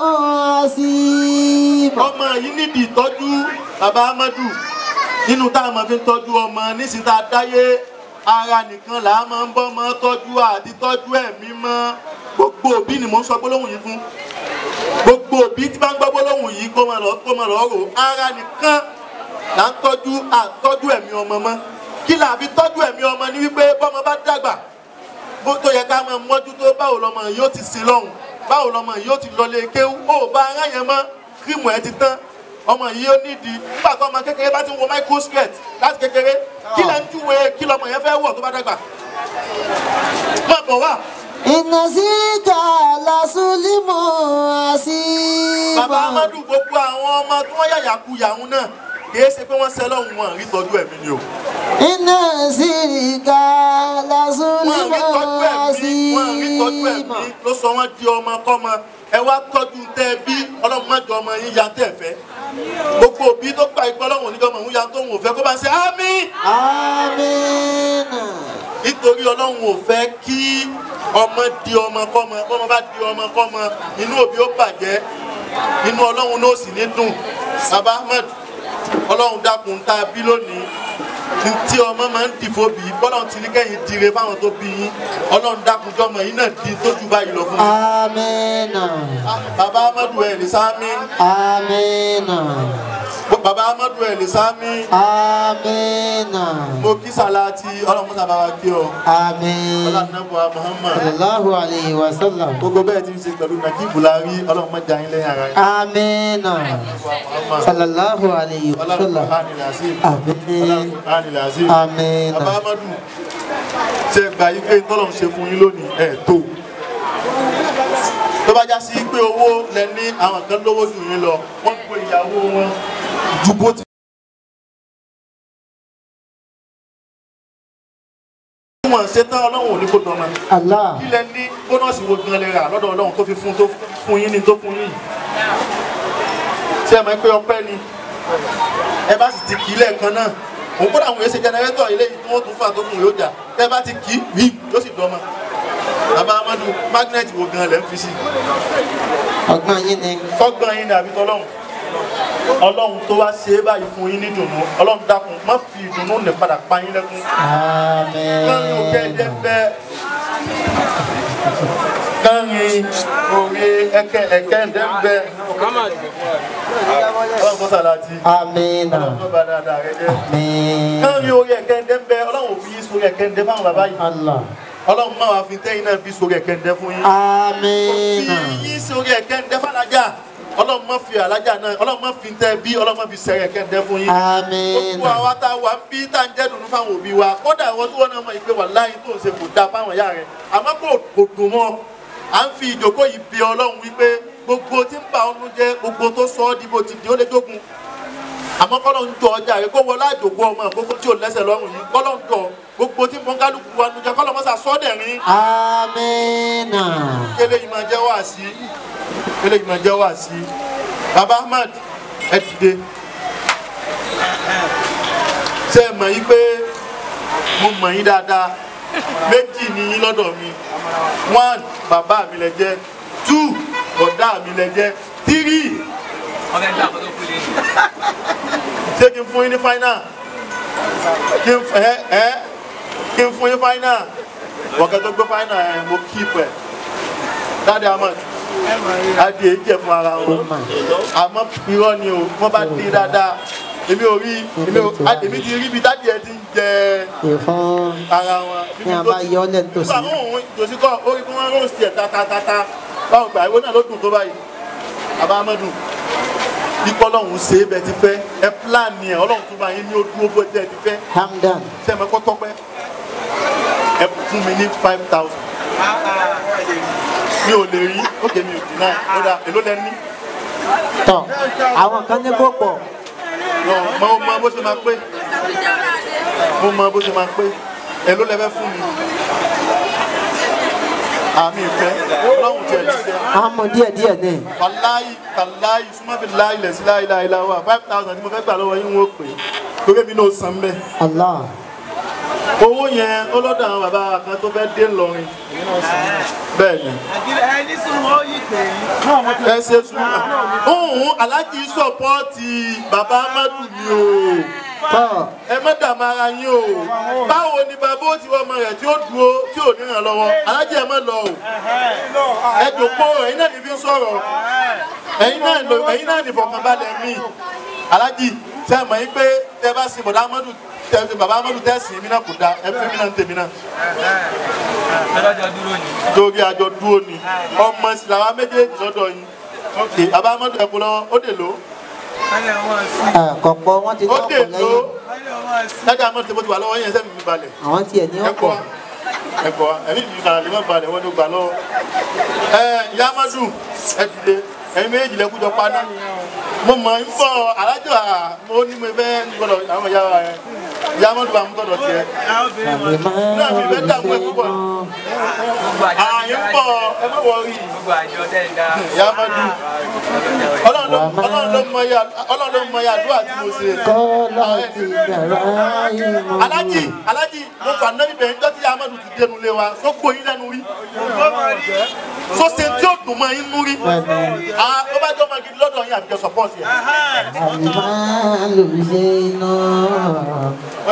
عظيم ọmọ yìí nídìí ìtọ́jú bàbá amadu nínú tá a máa fi ń tọ́jú ọmọ nísìnyí tá a dáyé ara nìkan là á máa ń bọ́ ọmọ tọ́jú àti tọ́jú ẹ̀mí mọ́ gbogbo òbí ni mò ń sọ gbólóhùn yìí fún gbogbo òbí tí bá ń gbọ́ gbólóhùn yìí kó máa lọ kó máa lọ rò ara nìkan là ń tọ́jú àtọ́jú ẹ̀mí ọmọ mọ́ kí là á fi tọ́jú ẹ̀mí ọmọ ní wípé bọ́mọ bá dàgbà bó tó yẹ ká máa mọ́jú tó báwo lọmọ yìí ó ti sin lọ́hùn báwo lọmọ yìí ó ti lọ lé kéwú ó bá ara yẹn mọ́ kírìmù ẹ ti tán ọmọ yìí ó nídìí nígbà tó ọmọ kékeré bá ti ń wọ microskirt láti kékeré kí lẹ́ ń júwe kí lọmọ yẹn fẹ́ wọ̀ tó bá dàgbà má bọ̀ wá إن شرك لظلم عظيم bàbá amadu gbogbo àwọn ọmọ tí wọ́n yàyà ku yàhún náà kìí ṣe pé wọ́n ṣe lọ́hùn wọn rí tọ́jú ẹ̀mí ni o إن شرك wọn لظلم rí tọ́jú ẹ̀mí wọn rí tọ́jú عظيم ẹ̀mí ló sọ wọ́n di ọmọ kọ́mọ ẹ wá tọ́jú tẹ bí ọlọ́run má jọ ọmọ yín ya tẹ̀ fẹ́ gbogbo òbí tó gba ìgbọ́ ọlọ́run oníjọ́ ọmọ òun ya tó ń wò fẹ́ kó bá ṣe àmín آمين nítorí ọlọ́run ò fẹ́ kí ọmọ di ọmọ kọ́mọ kọ́mọ bá di ọmọ kọ́mọ inú òbí ó bàjẹ́ inú ọlọ́run náà sì ní dùn baba ahmed ọlọ́run dákun tá a bí lónìí tí ọmọ máa ń dìfò bí bọ́lá ti ní kẹ́yìn dire fáwọn tó bí yín ọlọ́run dákunjọ́ ọmọ yín náà di tójú báyìí lọ fún yín. amina bàbá amadu ẹ̀ ní sáámi amina bàbá amadu ẹ̀ ní sáámi amina mo kí sàláàtì ọlọ́run sábà wá kí ọ amin ọlọ́nàbọ̀ muhammad sallallahu alayhi wa sallam gbogbo bẹ́ẹ̀ ti ń ṣe pẹ̀lú nàkí bùlárí ọlọ́run mọ́jà yín lẹ́yìn ara yín. amina Muhammad. sallallahu alayhi wa ọlọ́run sallam kùránì làásìm amin ọlọ́run kùránì làásìm. amina bàbá amadu ṣe gbà yí pé tọ́lọ́run ṣe fún yín lónìí ẹ̀ tó tó bá já sí pé owó lẹ ní àwọn kan lówó jù yín lọ wọ́n pe ìyàwó wọn ju bó ti. wọ́n ṣe tán ọlọ́run ò ní kó dọ́mọ allah kí lẹ ní bónọ́ọ̀sì wo gan lè rà lọ́dọ̀ ọlọ́run tó fi fún tó fún yín ní tó fún yín ṣé ẹ mọ̀ pé ọpẹ́ ni ẹ bá sì ti kì í lẹ́ẹ̀kan náà òun kódà àwọn èsì jẹnẹrétọ̀ eléyìí tí wọ́n tún fà tó kùn yóò jà tẹ́ bá ti kì í rí yóò sì dọ́mọ bàbá amadu mágínẹ́ẹ̀tì wo gan lẹ́ ń fi sí ọgbọ́n yín ni tọ́gbọ́n yín ni àbí tọ́lọ́run ọlọ́run tó wá ṣe é báyìí fún yín ní dùnú ọlọ́run dákun má fi ìdùnnú nì padà pa yín lẹ́kún kánrin òkè ẹ̀jẹ̀ amin bẹ́ kánrin òwe ẹ̀kẹ́ ẹ̀kẹ́ ẹ̀jẹ̀ bẹ́ ọlọ́run tó sàlàtì amina ọlọ́run tó bá dáadáa rẹ jẹ́ amin kánrin òwe ẹ̀kẹ́ ẹ̀jẹ̀ bẹ́ ọlọ́run òfin yín sórí ẹ̀kẹ́ ẹ̀jẹ̀ fáwọn bàbá yìí allah ọlọ́run máa wá fi tẹ́yìn náà fi sórí ẹ̀kẹ́ ẹ̀jẹ̀ fún yín amina fi yín sórí ẹ̀kẹ́ ẹ̀jẹ̀ fàlájà ọlọ́run má fi àlájà náà ọlọ́run má fi tẹ́ bí ọlọ́run má fi sẹ́rẹ̀ ẹ̀kẹ́ ẹ̀jẹ̀ fún yín gbogbo amina àwa tá a wà ń bí tá a ń jẹ́ dùnú fáwọn òbí wa kódà àwọn tí wọ́n náà mọ̀ ìpè wà láyé tó ń ṣe kò dáa fáwọn ìyá rẹ̀ àmọ́ kò kò dùn mọ́ à ń fi ìjókòó yìí bí ọlọ́run wípé gbogbo tí ń bà ọ́nú jẹ́ gbogbo tó sọ ọ́ di bó ti di ó lé jógun àmọ́ kọ́lọ́ ń jọ ọjà rẹ̀ kó wọlé àjòkó ọmọ gbogbo tí ò lẹ́sẹ̀ lọ́rùn yìí kọ́lọ́ ń jọ gbogbo tí mọ kálukú wa nu jẹ kọ́lọ́ mọ́sà sọ́dẹ̀rín amina kélé yìí máa jẹ́ wá sí kélé yìí máa jẹ́ wá sí baba ahmad ẹ dìde ṣe é mọ̀ yí pé mo mọ̀ yín dáadáa méjì ni yín lọ́dọ̀ mi one bàbá mi lẹ jẹ́ two bọ̀dá mi lẹ jẹ́ three ṣé kí n fún yín ní final kí n ẹ ẹ kí n fún yín final wọ̀kẹ́ tó gbé final ẹ̀ mo keep ẹ̀ dáadé ahmad adé jẹ fún ara wọn àmọ́ irọ́ ni o wọ́n bá dé dáadáa èmi ò rí èmi ò èmi ti rí ibi dájú ẹ ti ń jẹ ìfún ara wọn. ní a bá yọ ọ́ lẹ́nu tòsí nígbà wọn òun tòsí kọ ó rí kí wọ́n rọ́ọ̀sì ẹ̀ tatatata báwo gbà ìwé náà ló dùn tó báyìí àbá amadu ikọ́ ọlọ́run ṣe é bẹ́ẹ̀ ti fẹ́ ẹ pílánì ẹ̀ ọlọ́run tó bá yín ní ó dúró bó tẹ́ ẹ ti fẹ́ hamdan ṣé ẹ mọ̀ kọ́ tọ́pẹ́ ẹ fún mi ní five thousand mi ò lè rí ókè mi ò dín náà ó dà èló lẹ ní tọ àwọn kan ní kó pọ̀ mo mo mọ bó ṣe máa pé mo mọ bó ṣe máa pé èló lẹ fẹ́ fún mi àmì ìfẹ́ ọlọ́run tiẹ̀ ti fẹ́ àwọn mọ díẹ̀ díẹ̀ ní wàláyì kàláyì súnmọ́bí láyì lẹ̀ sí láyì láyì láwà five thousand tí mo fẹ́ gbà lọ́wọ́ yín wọ́n pè é torí mi náà san bẹ́ẹ̀. allah owó yẹn ó lọ́dọ̀ àwọn bàbá wa kan tó fẹ́ dé ńlọrin bẹ́ẹ̀ ni ẹni sùn ó yí pé ẹ ṣe sùn òun aláàjì sọpọ́ọ̀tì bàbá amadu ni o tọ ẹ má dààmú ara yín o báwo ni bàbá ó ti wọ ọmọ rẹ̀ tí ó dúró tí ò ní ràn lọ́wọ́ aláàjì ẹ má lọ o ẹ jòkó ẹ̀yin náà ní fi sọ̀rọ̀ ẹ̀yin náà lò ẹ̀yin náà ní fọkànbalẹ̀ mi aláàjì tẹ mọ̀ yín pé tẹ bá sin bọ̀dá amadu tẹ bàbá amadu tẹ sìn mí náà kò dáa ẹ fi mí náà ń tèmi náà ọlọ́jọ́ dúró ni. torí àjọ dúró ni ọmọ sì làwa méjèèjì lọ́dọ̀ yín ok bàbá amadu ẹ kú lọ́wọ́ ó dè ló wọ́n wọ́n sí. kọ̀pọ̀ wọn ti ní ó ọ̀pọ̀ dè ló lẹ́yìn wọ́n wọ́n sí. dájà amadu tẹ bó ti wà lọ́wọ́ yẹn sẹ́mi mi balẹ̀ àwọn tiẹ̀ ní ẹ kọ́ ọ̀pọ̀ ẹ kọ́ ẹ̀mí mi balẹ̀ lè má balẹ̀ wọ́n ló gbà lọ́wọ́ ẹ ìyá amadu ẹ dìde ẹ̀yin méjèèjì lẹ kújọ paná mo mọ̀ ń bọ̀ alájọ à mo ní mo fẹ́ gbọ́dọ̀ àwọn ìyá wa yẹn ìyá amadu bá mú tọ̀dọ̀ tiẹ̀ àwọn obìnrin wọn àmì máa náà mi fẹ́ dààmú ẹ púpọ̀ gbogbo àjọ ààyè ń bọ̀ ẹ má wọrí gbogbo àjọ dẹ́ẹ̀dá. ìyá amadu ọlọ́run ló ọlọ́run ló mọ ya ọlọ́run ló mọ ya àdúrà tí mo ṣe. kọ́lá ti yàrá ìmọ̀ alájì alájì mo fà náà ibẹ̀ ńjọ́ tí amadu ti dénú lé wa tó gbóyin lẹ́nu rí tó ṣe tí ó dùn mọ́ yín nú rí Ah, ó bá jọ ọmọ gidi lọ́dọ̀ yín àbíkẹ́ sọ́pọ́ọ̀tì ẹ̀. àmì máa lò ṣe iná bóyá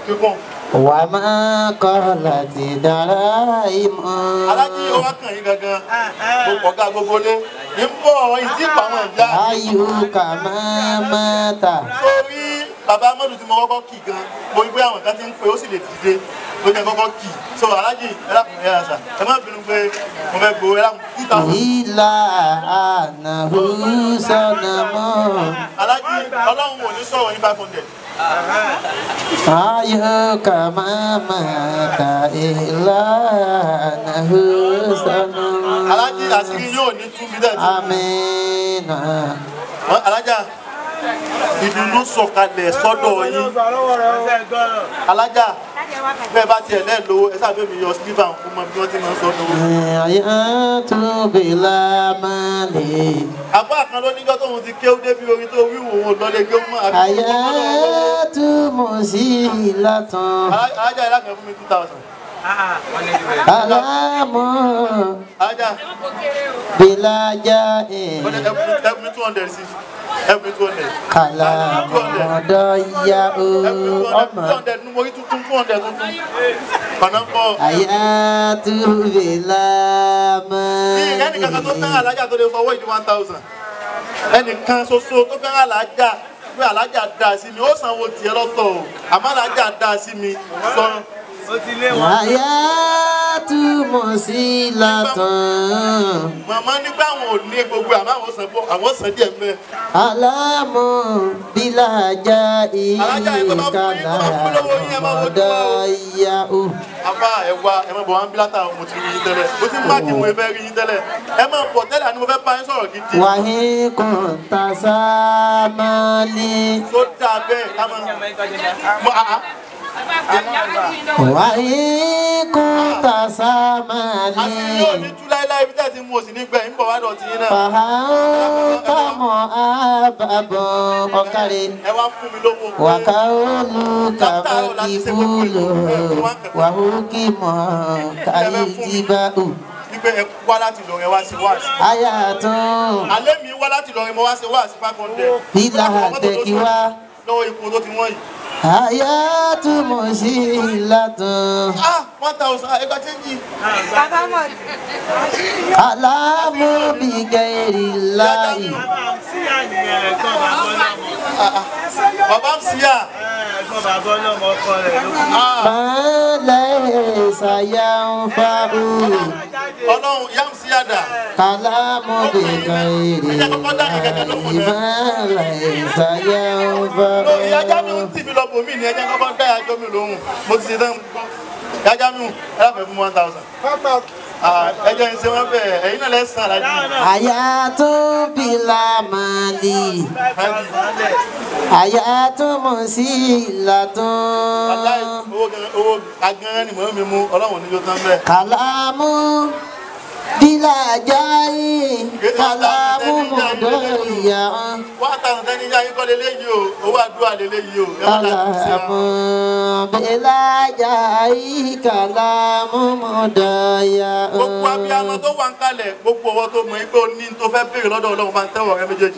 kíkún. وما قالت دراهم alájí ó wá kàn yín gangan gbogbo ọ̀gá gbogbo lé ní bọ̀ ìdí ìpamọ́ ìjà أيك ما مات sórí bàbá amadu tí mo kọ́kọ́ kì gan mo rí pé àwọn kan ti ń pè ó sì lè dìde ló jẹ́ kọ́kọ́ kì so alájí ẹ lákùn ẹ àṣà ẹ má bínú pé mo fẹ́ gbowó ẹ lákùn two thousand. إلا أنه صنم alájí ọlọ́run ò ní sọ̀rọ̀ ní five hundred. أيك ما مات إلا أنه صنم alájí àṣírí yóò ní two million. آمين alájà ìdùnnú sọ̀kalẹ̀ sọ́dọ̀ yín alájà bẹ́ẹ̀ bá tiẹ̀ lẹ́ẹ̀ lówó ẹ sábẹ́ mi yọ sílíbà fún mọ bí wọ́n ti máa ń sọ lówó. حياة بلا مال àbá kan ló níjọ́ tóun ti kéwú débi orin tó wíwò òun lọ́lé kéwú mọ́ àbí حياة مسيلة alájà ẹ lákàn fún mi two thousand. كلام alájà بلا جاء wọ́n ní ẹ fún mi two hundred sí ẹ fún mi two hundred. كلام ضياء two أما hundred nu mo rí tuntun two hundred tuntun. ọ̀nà ń bọ̀. حياة بلا ní ẹnì kankan tó fẹ́ràn مال alájà tó lè fọwọ́ ìdí one thousand ẹnìkan ṣoṣo tó fẹ́ràn alájà pé alájà dá sí mi ó sanwó tiẹ̀ lọ́tọ̀ o àmọ́ alájà dá sí mi sọ ó ti lé wọn. حياة مسيلة màmá nígbà àwọn ò ní gbogbo àmọ́ àwọn san bọ́ àwọn san díẹ̀ mẹ́ كلام بلا جاء Alájà, ẹ tó bá fún yín, tó bá fún lówó yín, ẹ máa wojú wa o. ضياء àbá ẹ wá ẹ má bọ̀ wá ń bí látà mo ti rí yín tẹ́lẹ̀ mo ti ń máàkì mo fẹ́ rí yín tẹ́lẹ̀ ẹ má bọ̀ tẹ́lẹ̀ àní mo fẹ́ bá yín sọ̀rọ̀ gidi وإن كنت سامالي tó dáa bẹ́ẹ̀ ká máa mọ àá وإن كنت àti yóò سامالي ní tú láéláé ibi tẹ́ ẹ ti mú òsì nígbẹ̀ ń bọ̀ wá dọ̀tí yín náà فأنت مؤبب أكرم ẹ wá fún mi lówó pé وقولك مكبول وحكم كالجباء wípé ẹ wá láti lọ rẹ wá sí wáàsí. آيات alẹ́ mi wá láti lọ rẹ mo wá sí wáàsí five hundred. بلا تكوى lọ́wọ́ ipò tó ti wọ́n yìí. آيات مسيلة ah one thousand ẹgbẹ́ chẹ́ńjì. كلام بغير الله sí àyè ẹ̀gbọ́n bàbá ọlọ́mọ. bàbá ń síyà. ẹ̀gbọ́n bàbá ọlọ́mọ ọkọ rẹ̀ ló kú. ah ما ليس ينفع ọlọ́run yá ń síyà dà. كلام بغير الله ما ليس lórí ajá mi ń ينفع tì mí lọ bòmí ni ẹjẹ́ kọ́kọ́ dá ẹjọ́ mi lóhùn mo ti ṣe tán. ajá mi ẹ láfẹ̀ẹ́ fún one thousand. ẹjẹ́ ń ṣe wọ́n bẹ́ẹ̀ ẹ̀yin náà lẹ́sàn-án alájí. حياة بلا مال حياة مسيلة Wàláì, owó gan- owó agan ni mò ń mi mú ọlọ́run níjó tán bẹ́ẹ̀. كلام بلا جاي كلام مضيع wọ́n àtàwọn tẹ́ni yá yín kọ́ lélẹ́yìí o owó àdúrà lélẹ́yìí o ẹ má dà sí كلام wọn. بلا جاي كلام مضيع gbogbo abiyamọ tó wà ń kalẹ̀ gbogbo ọwọ́ tó mọ̀ pé o ní tó fẹ́ béèrè lọ́dọ̀ ọlọ́run máa ń tẹ́wọ̀ rẹ méjèèjì.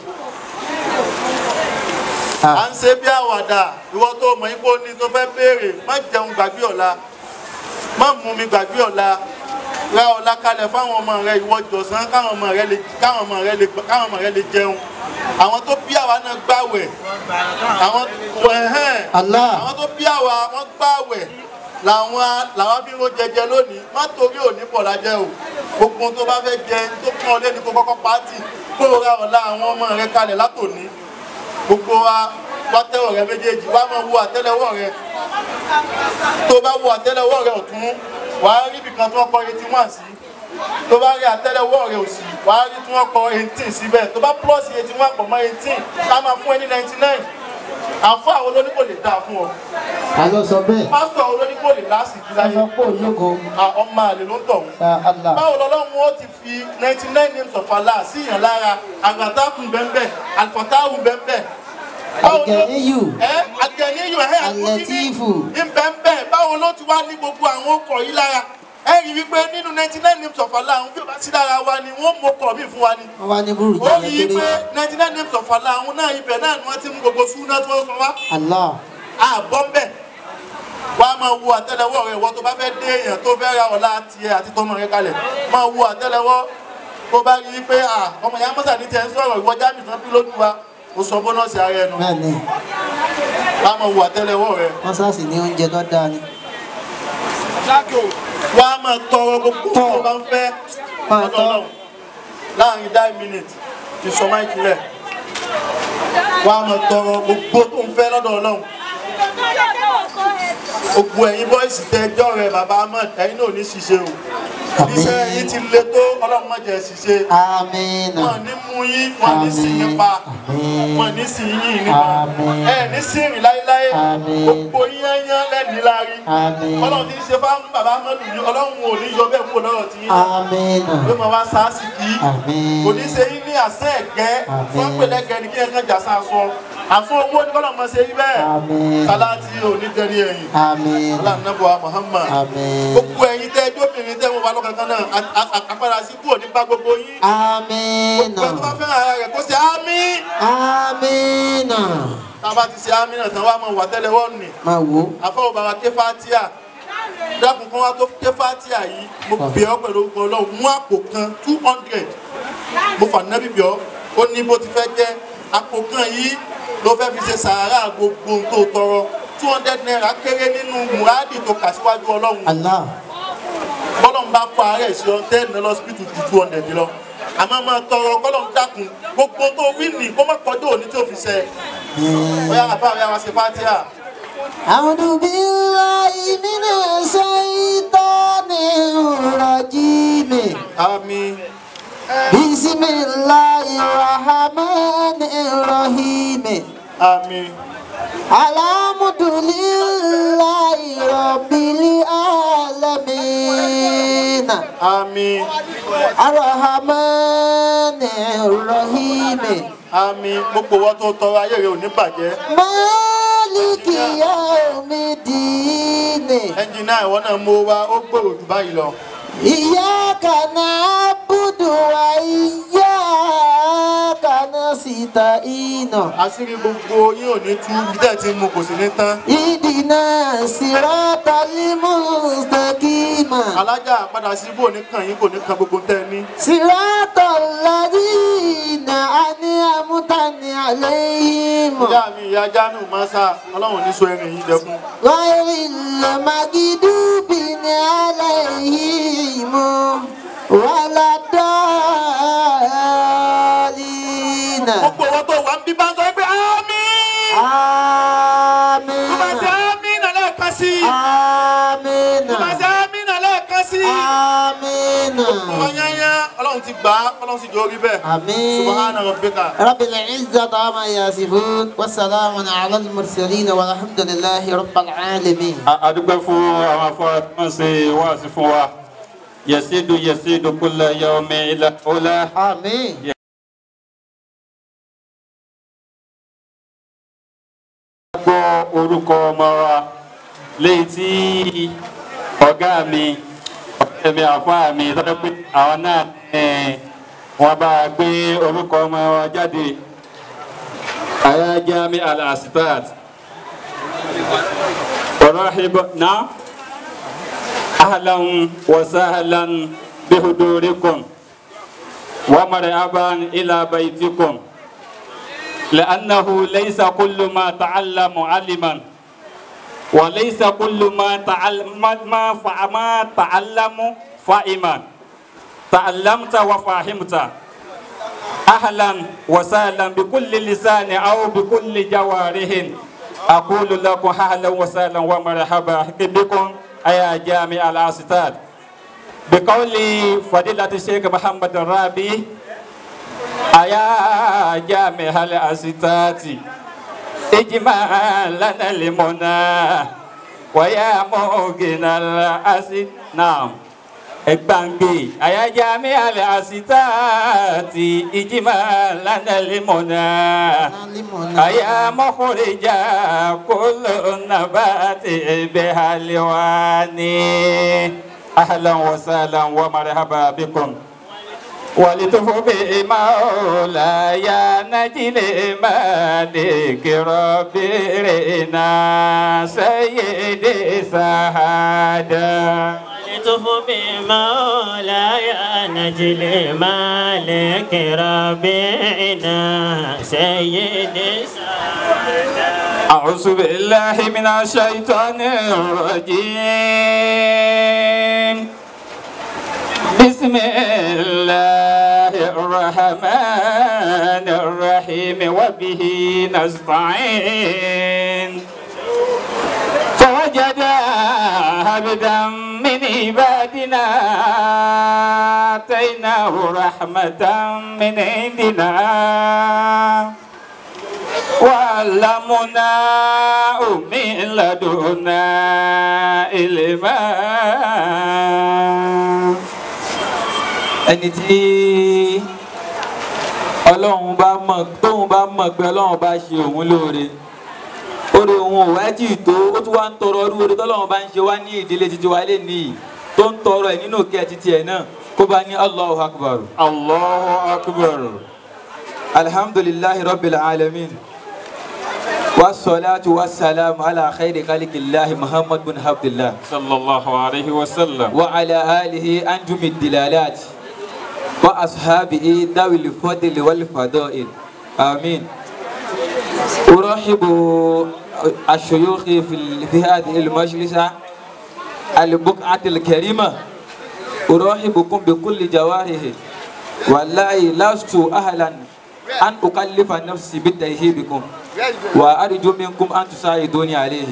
à ń ṣe bí àwàdà ìwọ tó mọ̀ pé o ní tó fẹ́ béèrè má jẹun gbàgbé ọ̀la má mú mi gbàgbé ọ̀la ra ọ̀la kalẹ̀ fáwọn ọmọ rẹ ìwọ jọ̀sán káwọn ọmọ rẹ lè káwọn ọmọ rẹ lè káwọn ọmọ rẹ lè jẹun àwọn tó bí àwa náà gbàwẹ̀ àwọn ẹ̀hẹ́n Allah àwọn tó bí àwa wọn gbàwẹ̀ làwọn làwọn bí wọn jẹjẹ lónìí má torí òní pọ̀ lájẹ́ o gbogbo ohun tó bá fẹ́ jẹ tó pọ́n ọ lẹ́nu kó kọ́kọ́ pàtì kó o ra ọ̀la àwọn ọmọ rẹ kalẹ̀ látòní gbogbo wa wá tẹ́wọ̀ rẹ méjèèjì wá máa wo àtẹ́lẹwọ́ rẹ tó bá wo àtẹ́lẹwọ́ rẹ ọ̀tún wàá rí ibìkan tí wọ́n kọ eighty one sí tó bá rí àtẹ́lẹwọ́ rẹ òsì wàá rí tí wọ́n kọ eighteen síbẹ̀ tó bá plus eighty one pọ̀ mọ́ eighteen ká máa fún ẹ ní ninety nine àfọ àwọn olóníkò lè dáa fún ọ alo sọ bẹ́ẹ̀ pásítọ̀ olóníkò lè lásìkò láyé ọsọ pé ológo Ah, ọmọ àlè ló ń tọ̀ wọ́n sa Allah báwo lọ́lọ́run ó ti fi ninety nine names of Allah sí yàn lára àgbàtàkùn bẹ́ẹ̀ alifọ̀tàhùn bẹ́ẹ̀ Àgẹ̀níyù. ẹ àgẹ̀níyù ẹ̀ Àlẹ́tífù. ìbẹ̀ǹbẹ̀ báwo ló ti wá ní gbogbo àwọn ọkọ̀ yìí lára ẹ rí i wípé nínú ninety nine names of Allah àwọn bí o bá sí lára wa ni wọ́n mú ọkọ̀ mi fún wa ni wọ́n wá ní burúkú ó rí i kékeré pé ninety nine names of Allah àwọn náà ibẹ̀ náà ni wọ́n ti mú gbogbo súnà tí wọ́n sọ wá Allah àbọ̀ ń bẹ̀ wàá máa wo àtẹ́lẹwọ́ rẹ ìwọ tó bá fẹ́ dé èèyàn tó fẹ́ ra ọ̀la tiẹ̀ àti tọmọ rẹ kalẹ̀ máa wo àtẹ́lẹwọ́ tó bá rí i pé à ọmọ ìyá mọ́sà ní tiẹ̀ ń sọ̀rọ̀ ìwọ jáde tán bí lójú wa ó sọ bónọ́ọ̀sì ara ẹnu bẹ́ẹ̀ ni wàá máa wo àtẹ́lẹwọ́ rẹ wọ́n sáàsì ní oúnjẹ tó dáa ni. wàá máa tọrọ gbogbo tó o bá ń fẹ́ Máa lọ́dọ̀ tọ́. Ọlọ́run láàrin dáì mínítì ti sọ máìkì rẹ̀ wàá máa tọrọ gbogbo tó ń fẹ́ lọ́dọ̀ Ọlọ́run gbogbo ẹ̀yin bọ́ìsì tẹ ẹjọ́ rẹ̀ bàbá ahmed ẹ̀yin náà ò ní ṣiṣẹ́ o iṣẹ́ yín ti le tó ọlọ́run má jẹ́ ṣiṣẹ́ amina wọn ní mú yín wọn ní sí yín pa Àmín. wọn ní sí yín nípa Àmín. ẹ ní sí rìn láéláé Àmín. gbogbo yín yán lẹ́ni láàrin Àmín. ọlọ́run ti ń ṣe fáwọn bàbá ahmed yìí ọlọ́run ò ní yọ bẹ́ẹ̀ kúrò lọ́rọ̀ tí yín amina ló máa wá sáàsì kí Àmín. kò ní ṣe yín ní àṣẹ ẹ̀gẹ́ Àmín. fún pẹ̀lẹ́gẹ́ ní kí ẹ kàn jà sáà sọ àfún owó ní kọ́lọ́ máa ṣe yí bẹ́ẹ̀ Àmín. sáláàtì ò ní tẹ̀lé ẹ̀yìn amina aláǹdàbọ̀ muhammad Àmín. gbogbo ẹ̀yin tẹ́ ẹjọ́ obìnrin tẹ́ wọn wà lọ́kàn kan náà a- a- a- àpàdà sí kúrò nípa gbogbo yín amina gbogbo ẹni tó bá fẹ́ràn ara rẹ̀ kó ṣe ámì amina tá a bá ti ṣe ámì náà tán wá mọ̀ wà tẹ́lẹ̀ wọ́n nì máa wò àfọwọ́ bàbá ké fatia dákun kan wá tó ké fatia yìí mo bẹ̀ ọ́ pẹ̀lú orúkọ ọlọ́run mú àpò kan two hundred mo fà nábì bẹ̀ ọ́ ó ní bó ti fẹ́ jẹ́ àpò kan yìí ló fẹ́ fi ṣe sàárà gbogbo ohun tó tọrọ two hundred naira kéré nínú mùrádì tó kà síwájú ọlọ́run allah bọ́lọ́n bá kó àárẹ̀ sí ọ tẹ́ ní lọ́sibítù ju two hundred lọ àmọ́ máa tọrọ kọ́lọ́n dákun gbogbo tó wí nì kó má kọjú òní tó fi ṣe bóyá àbá rẹ̀ wá ṣe fátíà أعوذ بالله من الشيطان الرجيم àmín بسم الله الرحمن الرحيم àmín الحمد لله رب العالمين àmín الرحمن الرحيم àmín gbogbo wọn tó tọrọ ayé rẹ̀ ò ní bàjẹ́ مالك يوم الدين ẹnjìnà ìwọ náà mú wa ó gbòòrò jù báyìí lọ إياك نعبد وإياك نستعين àṣírí gbogbo yín ò ní tú ibi tẹ́ ẹ ti mú kò sí ní tán اهدنا الصراط المستقيم alájà padà sí ibò ní kàn yín kò ní kan gbogbo tẹ́ ẹ ní صراط الذين أنعمت عليهم ìyá mi ìyá jámù mọ́sá ọlọ́run ò ní so ẹrin yìí dẹkùn غير المغضوب عليهم ولا الضالين gbogbo wọn tó wà ń bí bá ń sọ pé àmín tó bá ṣe آمين àmín náà lẹ́ẹ̀kan sí i آمين tó bá ṣe àmín náà lẹ́ẹ̀kan sí i آمين ọmọ yányá ọlọ́run ti gbà á ọlọ́run sì jẹ́ orí bẹ́ẹ̀ آمين subahana rabbika رب العزة عما يصفون والسلام على المرسلين والحمد لله رب العالمين A- a dúpẹ́ fún àwọn afọ́ra tí wọ́n ṣe wáàsí fún wa yẹ̀sídù yẹ̀sídù kulla yawmi ila ula. آمين gbọ́ orúkọ ọmọ wa léyìí tí ọ̀gá mi ọ̀rẹ́ mi àfáà mi tọ́jú pé àwọn náà ẹ̀, wọ́n bá a gbé orúkọ ọmọ wa jáde àyà jami al-asitat ọ̀rọ̀hìbọ̀ náà ahlan wa sahlan bihudurikum wa marhaban ila baytikum. لأنه ليس كل ما تعلم علما وليس كل ما تعلم ما فع- ما تعلم فاهما تعلمت وفهمت أهلا وسهلا بكل لسان أو بكل جوارح أقول لكم أهلا وسهلا ومرحبا بكم أيا جامع الأستاذ بقول فضيلة الشيخ محمد الرابي أيا جامع الأستاذ اجمع لنا المنى ويا موقن الأسد نعم اgbàngbè àyájá mi àlẹ àsìtáàtì ìjìmá lánàá lèmọnà àyà mọkùnrinjà kóló nàbàtì ẹbẹ àlẹwà ní ahlan wa sahlan wa marhaba bikum ولتف بمولاي نجل مالك ربنا سيد سعادة ولتف بمولاي نجل مالك ربنا سيد سعادة أعوذ بالله من الشيطان الرجيم بسم الله الرحمن الرحيم وبه نستعين فوجد عبدا من عبادنا آتيناه رحمة من عندنا وعلمناه من لدنا علما ẹni tí ọlọ́run bá mọ̀ tóun bá mọ̀ pé ọlọ́run bá ṣe òun lóore oore òun ò wá jì tó ó tún wá ń tọrọ ọdún oore tọ́lọ́run bá ń ṣe wá ní ìdílé títí wa lé nìyí tó ń tọrọ ẹ̀ nínú kí ẹ títí ẹ̀ náà kó bá ní allahu akbar الله أكبر alhamdulillahi rabbil alamin wasalaatu wasalaamu ala khayri kalikillahi muhammad bin abdullah صلى الله عليه وسلم wa ala alihi anjumi dilalat wa ashabihi dawil fadli wal fadail amin أرحب الشيوخ في في هذه المجلسة البقعة الكريمة أرحبكم بكل جواره والله لست أهلا أن أكلف نفسي بترهيبكم وأرجو منكم أن تساعدوني عليه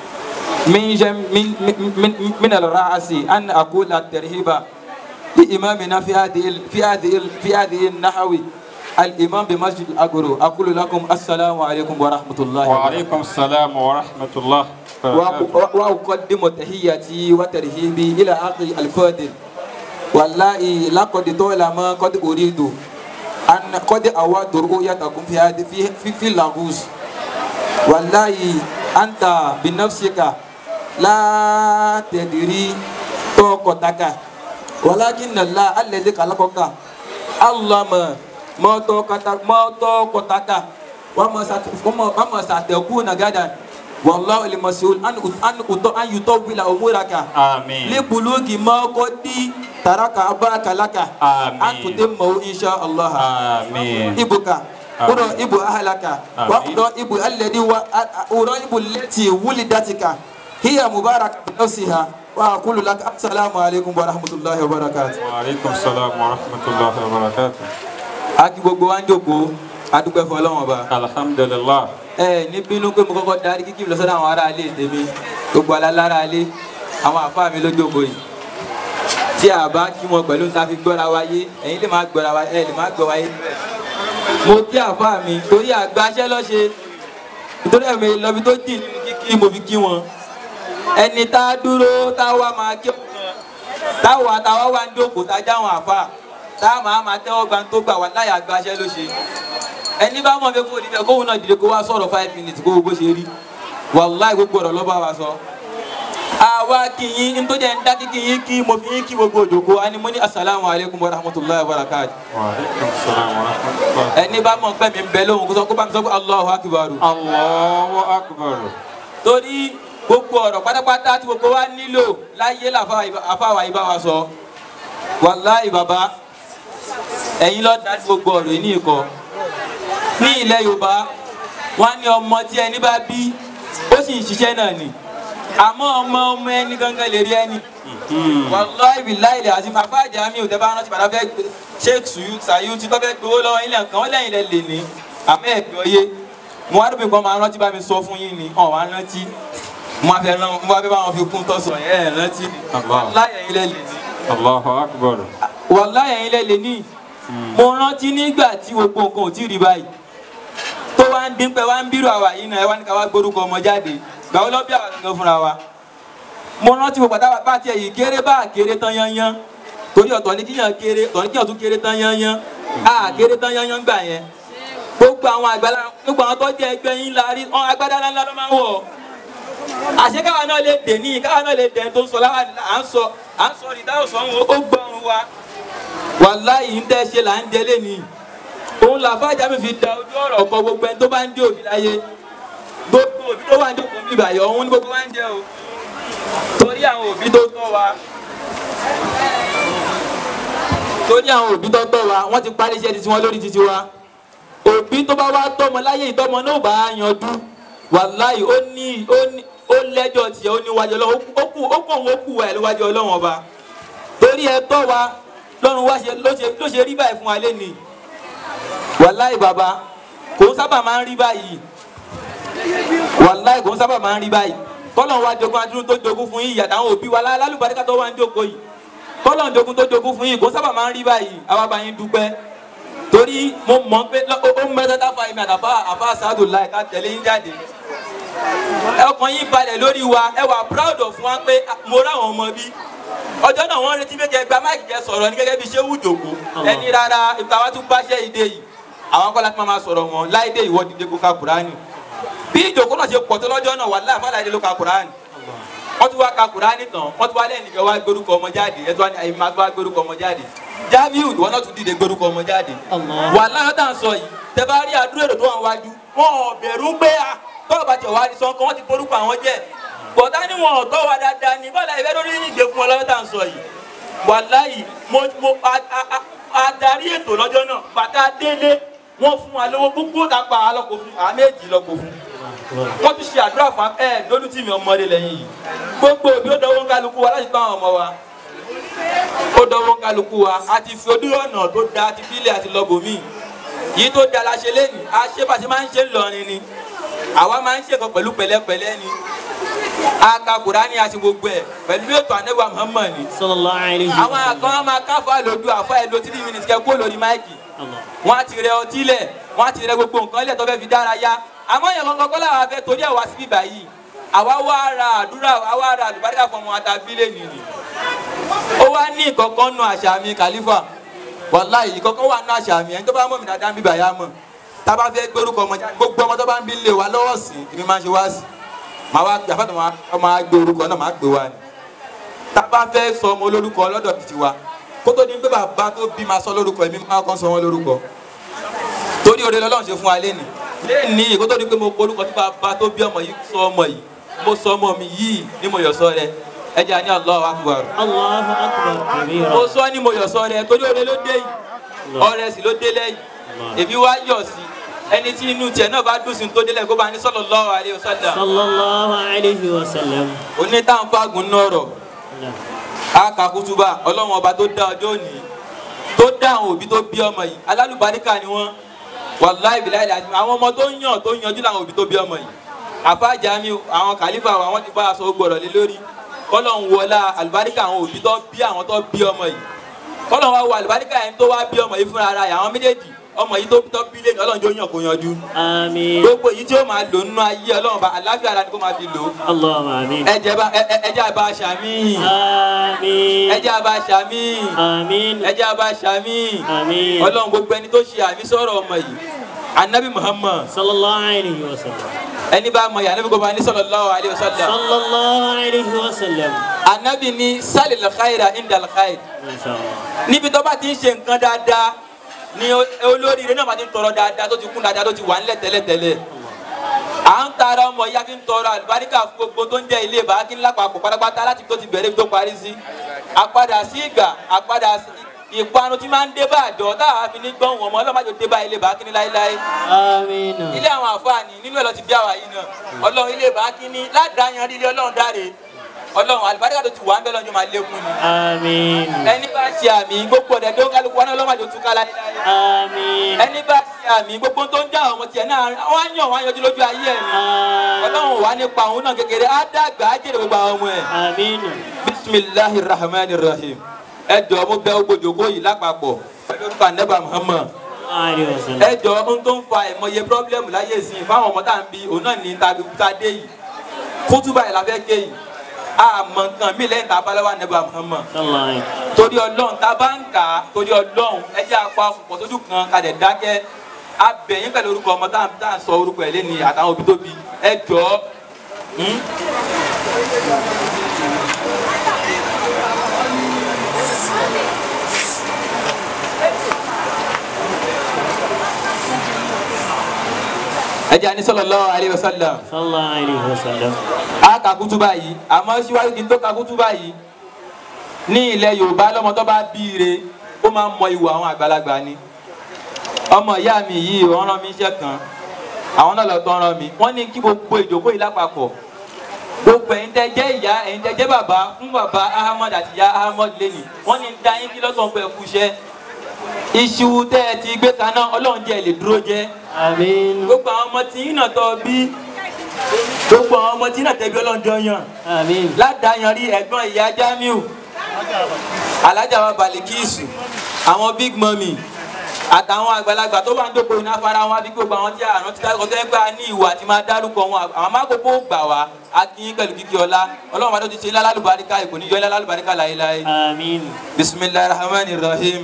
من جم من من من, من الرأس أن أقول الترهيب لإمامنا في هذه ال- في هذه ال- في هذه النحو الإمام بمسجد الأقرو أقول لكم السلام عليكم ورحمة الله وبركاته وعليكم السلام ورحمة الله وبركاته. وأق- وأقدم تحياتي وترحيبي إلى أخي الفاضل والله لقد طالما قد أريد أن قد أود رؤيتكم في هذه في في, في لاغوس والله أنت بنفسك لا تدري طاقتك ولكن الله الذي خلقك علم ما طاقتك ما طاقتك وما ست- وما وما ستكون غدا والله المسؤول أن أن أن يطول أمورك آمين لبلوغ ما قد ترك أباك لك آمين. أن تتمه إن شاء الله آمين إبك أرائب أهلك آمين. وأرائب الذي و- أرائب التي ولدتك هي مباركة بنفسها وأقول لك السلام عليكم ورحمة الله وبركاته وعليكم السلام ورحمة الله وبركاته aki gbogbo wa ń jókòó adúpẹ́ fọlọ́wọ́n ọba الحمد لله ẹ ní bínú pé mo kọ́kọ́ darí kíkí lọ sọ́dọ̀ àwọn ará ilé tèmi gbogbo alálára ilé àwọn àfáà mi ló jókòó yìí tí a bá kí wọn pẹ̀lú ta fi gbọ́ra wáyé ẹ̀yin lè má gbọ́ra wáyé ẹ̀ lè má gbọ́ wáyé mo kí àfáà mi torí àgbàṣẹ́ lọ́ṣe nítorí ẹ̀mí lọ́bi tó dì nínú kíkí mo fi kí wọn ẹni tá a dúró tá a wá máa kí wọn táwa táwa wá ń jókòó tá a jáwọn àfáà tá a máa máa tẹ́wọ́ gba tó gbà wá láyà àgbàṣẹ́ ló ṣe ẹni bá mọ̀ pé kó níbẹ̀ kóhun náà dìde kó wá sọ̀rọ̀ five minutes kó wo bó ṣe rí wàláì gbogbo ọ̀rọ̀ lọ́ba wa sọ. àwa kì í n tó jẹ́ ń dákí kì í kí mo fi ń kí gbogbo òjòkó a ní mo ní asalaamu alaykum wa rahmatulahi wa barakati. وعليكم السلام ورحمة الله ẹni bá mọ̀ pé mi ń bẹ lóhùn kó sọ kó bá mi sọ pé allahu akibaru. الله أكبر torí gbogbo ọ̀rọ̀ pátápátá tí gbogbo wa nílò láyé làfáwà yìí bá wa sọ. wàláì bàbá ẹ̀yin lọ́ọ́ dá gbogbo ọ̀rọ̀ yìí ní ìkọ́ ní ilẹ̀ yorùbá wọn ní ọmọ tí ẹni bá bí ó sì ń ṣiṣẹ́ náà ni àmọ́ ọmọ ọmọ ẹni gangan lè rí ẹni wàláì billahi ilẹ̀ àti màfá àjàmí ò tẹ́bá rántí bàtà fẹ́ gbé sheikh suyu sayu tí tọ́ fẹ́ gbowó lọ́wọ́ ilẹ̀ kan ó lẹ́yìn lẹ lè ní àmọ́ ẹ̀gbẹ́ oyé mo wá dùbí kan máa rántí bá mi sọ fún yín ni ọ̀ wá rántí mo wá fẹ́ rán mo wá fẹ́ bá wọn fi kún tọ́sọ̀ yẹn ẹ̀ rántí ni Allah. wàláì ẹ̀yin lẹ lè ní الله أكبر wàláì ẹ̀yin lẹ lè ní mo rántí nígbà tí gbogbo nǹkan ò tí ì rí báyìí tó wá ń dín pẹ́ wá ń bírò àwà yìí náà ẹ wá ní ká wá gbórúkọ ọmọ jáde gbàwó lọ́ bí àwa gangan fúnra wa mo rántí mo pàtàkì bá tiẹ̀ yìí kéré bá kéré tán yányán torí ọ̀tọ̀ ní kíyàn kéré ọ̀tọ̀ ní kíyàn tún kéré tán yányán á kéré tán yányán gbà yẹn gbogbo àwọn àgbàlá gbogbo àwọn tó jẹ́ ẹgbẹ́ yín la rí ọ agbádá ńlá ló máa ń wọ̀ àṣé káwa náà lè dè ní káwa náà lè dè tó ń sọ láwa à ń sọ à ń sọ ìdáhùn sọ ó gbọ́run wa wàláyé ń tẹ́ ṣe là ń jẹ lẹ́nìí òun làfáàjà mi fi da ojú ọ̀rọ̀ kọ gbogbo ẹni tó bá ń dé òbí láyé gbogbo òbí tó wà ń jókòó bí ìbàyọ̀ òun ní gbogbo wa ń jẹ o torí àwọn òbí tó tọ́ wa torí àwọn òbí tó tọ́ wa wọ́n ti parí iṣẹ́ titi wọn lórí titi wa òbí tó bá wá tọ́mọ láyé ìtọ́mọ náà bá yanjú wàláyé ó ní ó ní ó lẹ́jọ́ tiẹ̀ ó níwájú ọlọ́run ó kù ó kù òun ó kù wà níwájú ọlọ́run ọba torí ẹ tọ́ wa lọ́run wá ṣe ló ṣe ló ṣe rí báyìí fún wa lẹ́nìí wàláyé bàbá kò ń sábà máa ń rí báyìí wàláyé kò ń sábà máa ń rí báyìí kọ́lọ̀ wa jogún adúrú tó jogún fún yìí àtàwọn òbí wa lálùbáríkà tó wà ń jókòó yìí kọ́lọ̀ jogún tó jogún fún yìí kò ń sábà máa ń rí báyìí àwa bá yín dúpẹ́ torí mo mọ̀ pé lọ- ó ó ń mẹ́ta tá a fa èmi àtàfà àfa sàádù láì ká tẹ̀lé yín jáde ọkàn yín balẹ̀ lórí wa ẹ wà proud of wa pé ah, mo ráwọn ọmọ bí ọjọ́ náà wọ́n retí pé kẹ́ gba máìkì jẹ́ sọ̀rọ̀ ní gẹ́gẹ́ bí ṣé wù jòkó ẹni rárá ìgbà wa tún báṣẹ́ ìdè yìí àwọn akọ́lá tí wọ́n máa sọ̀rọ̀ wọn láìdé ìwọ dìde kó ka kùránì bí ìjòkó náà ṣe pọ̀ tó lọ́jọ́ náà wà láì fàlàyé ló ka kùránì wọ́n tún wá ka kùránì tán wọ́n tún wá lẹ́yìn nìkan wá gbórúkọ ọmọ jáde ẹ̀ tún wá ní àyè máa tún wá gbórúkọ ọmọ jáde jamiu ìwọ náà tún dìde gbórúkọ ọmọ jáde wà láyọ̀ tá à ń sọ yìí tẹ bá rí àdúrà èrò tó wà wájú wọn ò bẹ̀rù pé a tọ́wọ́ bá tẹ̀ wá ní sọ́kàn wọ́n ti forúkọ àwọn jẹ́ bọ̀dá ni wọn ò tọ́ wa dáadáa ní bọ́lá ìfẹ́ lórí ìgbé fún ọ lọ́wọ́ tá à ń sọ yìí wà láyì mo mo a- a- a- adarí ètò lọ́jọ́ náà bàtà délé wọ́n fún wa lówó gbogbo tá a pa alọ́kọ̀ fún àmì èjì lọ́kọ̀ fún wọ́n tún ṣe àdúrà fún ẹ lójú tì mí ọmọdé lẹ́yìn yìí gbogbo òbí ó dọwọ́ kálukú wa láti tọ́ àwọn ọmọ wa ó dọwọ́ kálukú wa a ti fi ojú ọ̀nà tó da ti fílẹ̀ àti lọ́bòmí yìí tó da la ṣe lẹ́nu a ṣe bá ti máa ń ṣe ńlọrin ni àwa máa ń ṣe kan pẹ̀lú pẹ̀lẹ́pẹ̀lẹ́ ni a ka Kùránì àti gbogbo ẹ̀ pẹ̀lú ètò ànẹ́wà Muhammad ni sallallahu alayhi wa àwọn àkàn máa káfọ́ àlòdù àfọ́ ẹ̀ lo three minutes kẹ́ kó lórí máìkì Allah. wọ́n á ti rẹ ọtí lẹ̀ wọ́n á ti rẹ gbogbo nǹkan lẹ̀ tó fẹ́ fi dára yá àmọ́ yẹn kankan kọ́ làwọn afẹ́ torí ẹ̀ wá síbí báyìí àwa wá ra àdúrà àwa ra àlùbáríkà fún ọmọ àtàbílẹ̀ nìyí ó wá ní ìkọ̀kan nù àṣà mi kàlífà wàláhì ìkọ̀kan wà nù àṣà mi ẹni tó bá mọ̀ mí dáadáa ń bíbà yá mọ̀ tá a bá fẹ́ gbórúkọ ọmọ jáde gbogbo ọmọ tó bá ń bí lè wa lọ́wọ́ sí èmi máa ń ṣe wá sí màá wá gbé àfàtà máa gbé orúkọ náà máa gbé wa ni tá a bá fẹ́ sọ ọmọ olórúkọ lọ́dọ̀ títí wa kó tó di pé bàbá tó bí máa sọ lórúkọ èmi máa kàn sọ wọn lórúkọ torí oore lọ́lọ́run ṣe fún wa lẹ́nu lẹ́ni kó tó di pé mo polúkọ tí bàbá tó bí ọmọ yìí sọ ọmọ yìí mo sọ ọmọ mi yìí ní mo yọ̀ sọ rẹ ẹ jẹ́ àní Allahu Akbar Allahu akbar kabira. mo sọ ní mo yọ̀ sọ rẹ torí oore ló dé yìí ọrẹ sì ló dé lẹ́yìn èmi wá yọ̀ sí ẹni tí inú tiẹ̀ náà bá dùn sí tó délẹ̀ kó bá ní sallallahu alaihi wasallam sallallahu alayhi wa sallam. onítàǹfàgùn náà rọ̀ aka kutuba ọlọ́run ọba tó dá ọjọ́ òní tó dá àwọn òbí tó bí ọmọ yìí alálùbáríkà ni wọ́n wàláì bìláì láti àwọn ọmọ tó ń yàn tó ń yanjú làwọn òbí tó bí ọmọ yìí àfáàjà mi àwọn kàlífà wa wọ́n ti bá aṣọ gbọ̀rọ̀ lé lórí kọ́lọ́run wọlá àlùbáríkà àwọn òbí tó bí àwọn tó bí ọmọ yìí kọ́lọ́run wá wọ àlùbáríkà yẹn tó wá bí ọmọ yìí fúnra ara yà àwọn méjèèjì ọmọ yìí tó tó bí lẹ́yìn ọlọ́run tó yàn kó yanjú àmín. gbogbo èyí tí ó máa lò nínú ayé ọlọ́run bá àlàáfíà ara ni kó máa fi lò Allahumma àmín. ẹ̀jẹ̀ bá ẹ- ẹ- ẹ̀jẹ̀ àbá aṣàmì àmín. ẹ̀jẹ̀ àbá aṣàmì àmín. ẹ̀jẹ̀ àbá aṣàmì àmín. ọlọ́run gbogbo ẹni tó ṣe àmì sọ̀rọ̀ ọmọ yìí anabi muhammad sallallahu alayhi wa sallam. ẹni bá mọ yìí anabi kò bá ní sallallahu alaihi wasallam sallallahu alayhi wa sallam. anabi ní sálì lọ́kàìrà indà lọ́kàìrà Masha Allah. níbi tó bá ti ń ṣe nǹkan dáadáa ni o- olóríire náà máa ti ń tọrọ dáadáa tó ti kún dáadáa tó ti wà nílẹ̀ tẹ́lẹ̀tẹ́lẹ̀ à ń tara ọmọ yìí a fi ń tọrọ àlùbáríkà fún gbogbo tó ń jẹ́ ilé bàákí ńlá papọ̀ pátápátá láti tó ti bẹ̀rẹ̀ tó parí sí àpadà sí ìgbà àpadà sí ìpanu tí máa ń dé bá àjọ táwa fi ní gbọ́n wọn mọ́ ọlọ́mọdé dé bá ilé bàákí ní láéláé àmín. ilé àwọn àfáàní nínú ẹ̀ lọ ti bí àwa yìí náà ọlọ́run ilé bàákí ní ládàáyan ilé ọlọ́run dáre ọlọ́run àlùbáríkà tó ti wà ń bẹ́ lọ́jọ́ máa lékún ni àmín. ẹni bá ṣe àmì gbogbo ọ̀dẹ̀ tó kálukú wọn náà ọlọ́mọdé tún ká láéláé àmín. ẹni bá ṣe àmì gbogbo tó ń já àwọn ọmọ tiẹ̀ náà wọ́n á yàn wọ́n á yọjú lójú ayé ẹ̀ ni ọlọ́run wà nípa òun náà kékeré á dàgbà á jèrè gbogbo àwọn ọmọ ẹ̀ àmín. bisimilahi rahman rahim ẹ jọ mo bẹ̀ ogbodògbò yìí lápapọ̀ pẹ̀lú orúkọ anaba muhammad alayhi wa sallam. ẹ jọ ohun tó ń fa ìmọye pírọ́blẹ́mù láyé sí i fáwọn ọmọ tá à ń bi òun náà ní tàbí tá a dé yìí kútúbà yìí la fẹ́ ké yìí àmọ́ nǹkan mi lẹ́yìn tá a bá lọ́wọ́ anaba muhammad sallallahu alayhi wa sallam. torí ọlọ́run tá a bá ń kà á torí ọlọ́run ẹ jẹ́ apá pọ̀ sójú kan ká dẹ̀ dákẹ́ abẹ̀yìn pẹ̀lú orúkọ ọmọ tá à- tá à ń sọ orúkọ ẹ̀ lẹ́ni àtàwọn òbí tóbi ẹ jọ hmm? ẹjẹ ani sallallahu alaihi wasallam sallallahu alayhi wa sallam. a ka kutuba yìí àmọ́ síwájú kí n tó ka kutuba yìí ní ilẹ̀ yorùbá lọ́mọ tó bá bíire ó máa ń mọ ìwà àwọn àgbàlagbà ni ọmọ ìyá mi yìí wọ́n rán mi iṣẹ́ kan àwọn náà lọ tán rán mi wọ́n ní kí gbogbo ìjókòó yìí lápapọ̀ gbogbo ẹ̀yin tẹ́ jẹ́ ìyá ẹ̀yin tẹ́ jẹ́ bàbá fún bàbá ahmad àti ìyá ahmad lẹ́nì wọ́n ní dá yín kí lọ́sàn-án pẹ̀ kú iṣẹ́ iṣu tẹ́ ẹ ti gbé kaná ọlọ́run jẹ́ ẹ lè dúró jẹ́ àmín. gbogbo àwọn ọmọ tí yín náà tọ́ bí gbogbo àwọn ọmọ tí yín náà tẹ́ bí ọlọ́run jọ yàn àmín. ládàáyan rí ẹ̀gbọ́n ìyá jamiu alájà wa balikisu àwọn big mummy àtàwọn àgbàlagbà tó bá ń dókòó iná fara wọn àbí gbogbo àwọn tí àrùn ti dárúkọ tó ń gbà ní ìwà àti máa dárúkọ wọn àwọn mákòókò gbà wá akínyín pẹ̀lú kíkí ọlá ọlọ́run bá tó ti ṣe ilá lálùbáríkà ìkò ní yọ ilá lálùbáríkà láéláé àmín. bisimilahi rahman rahim.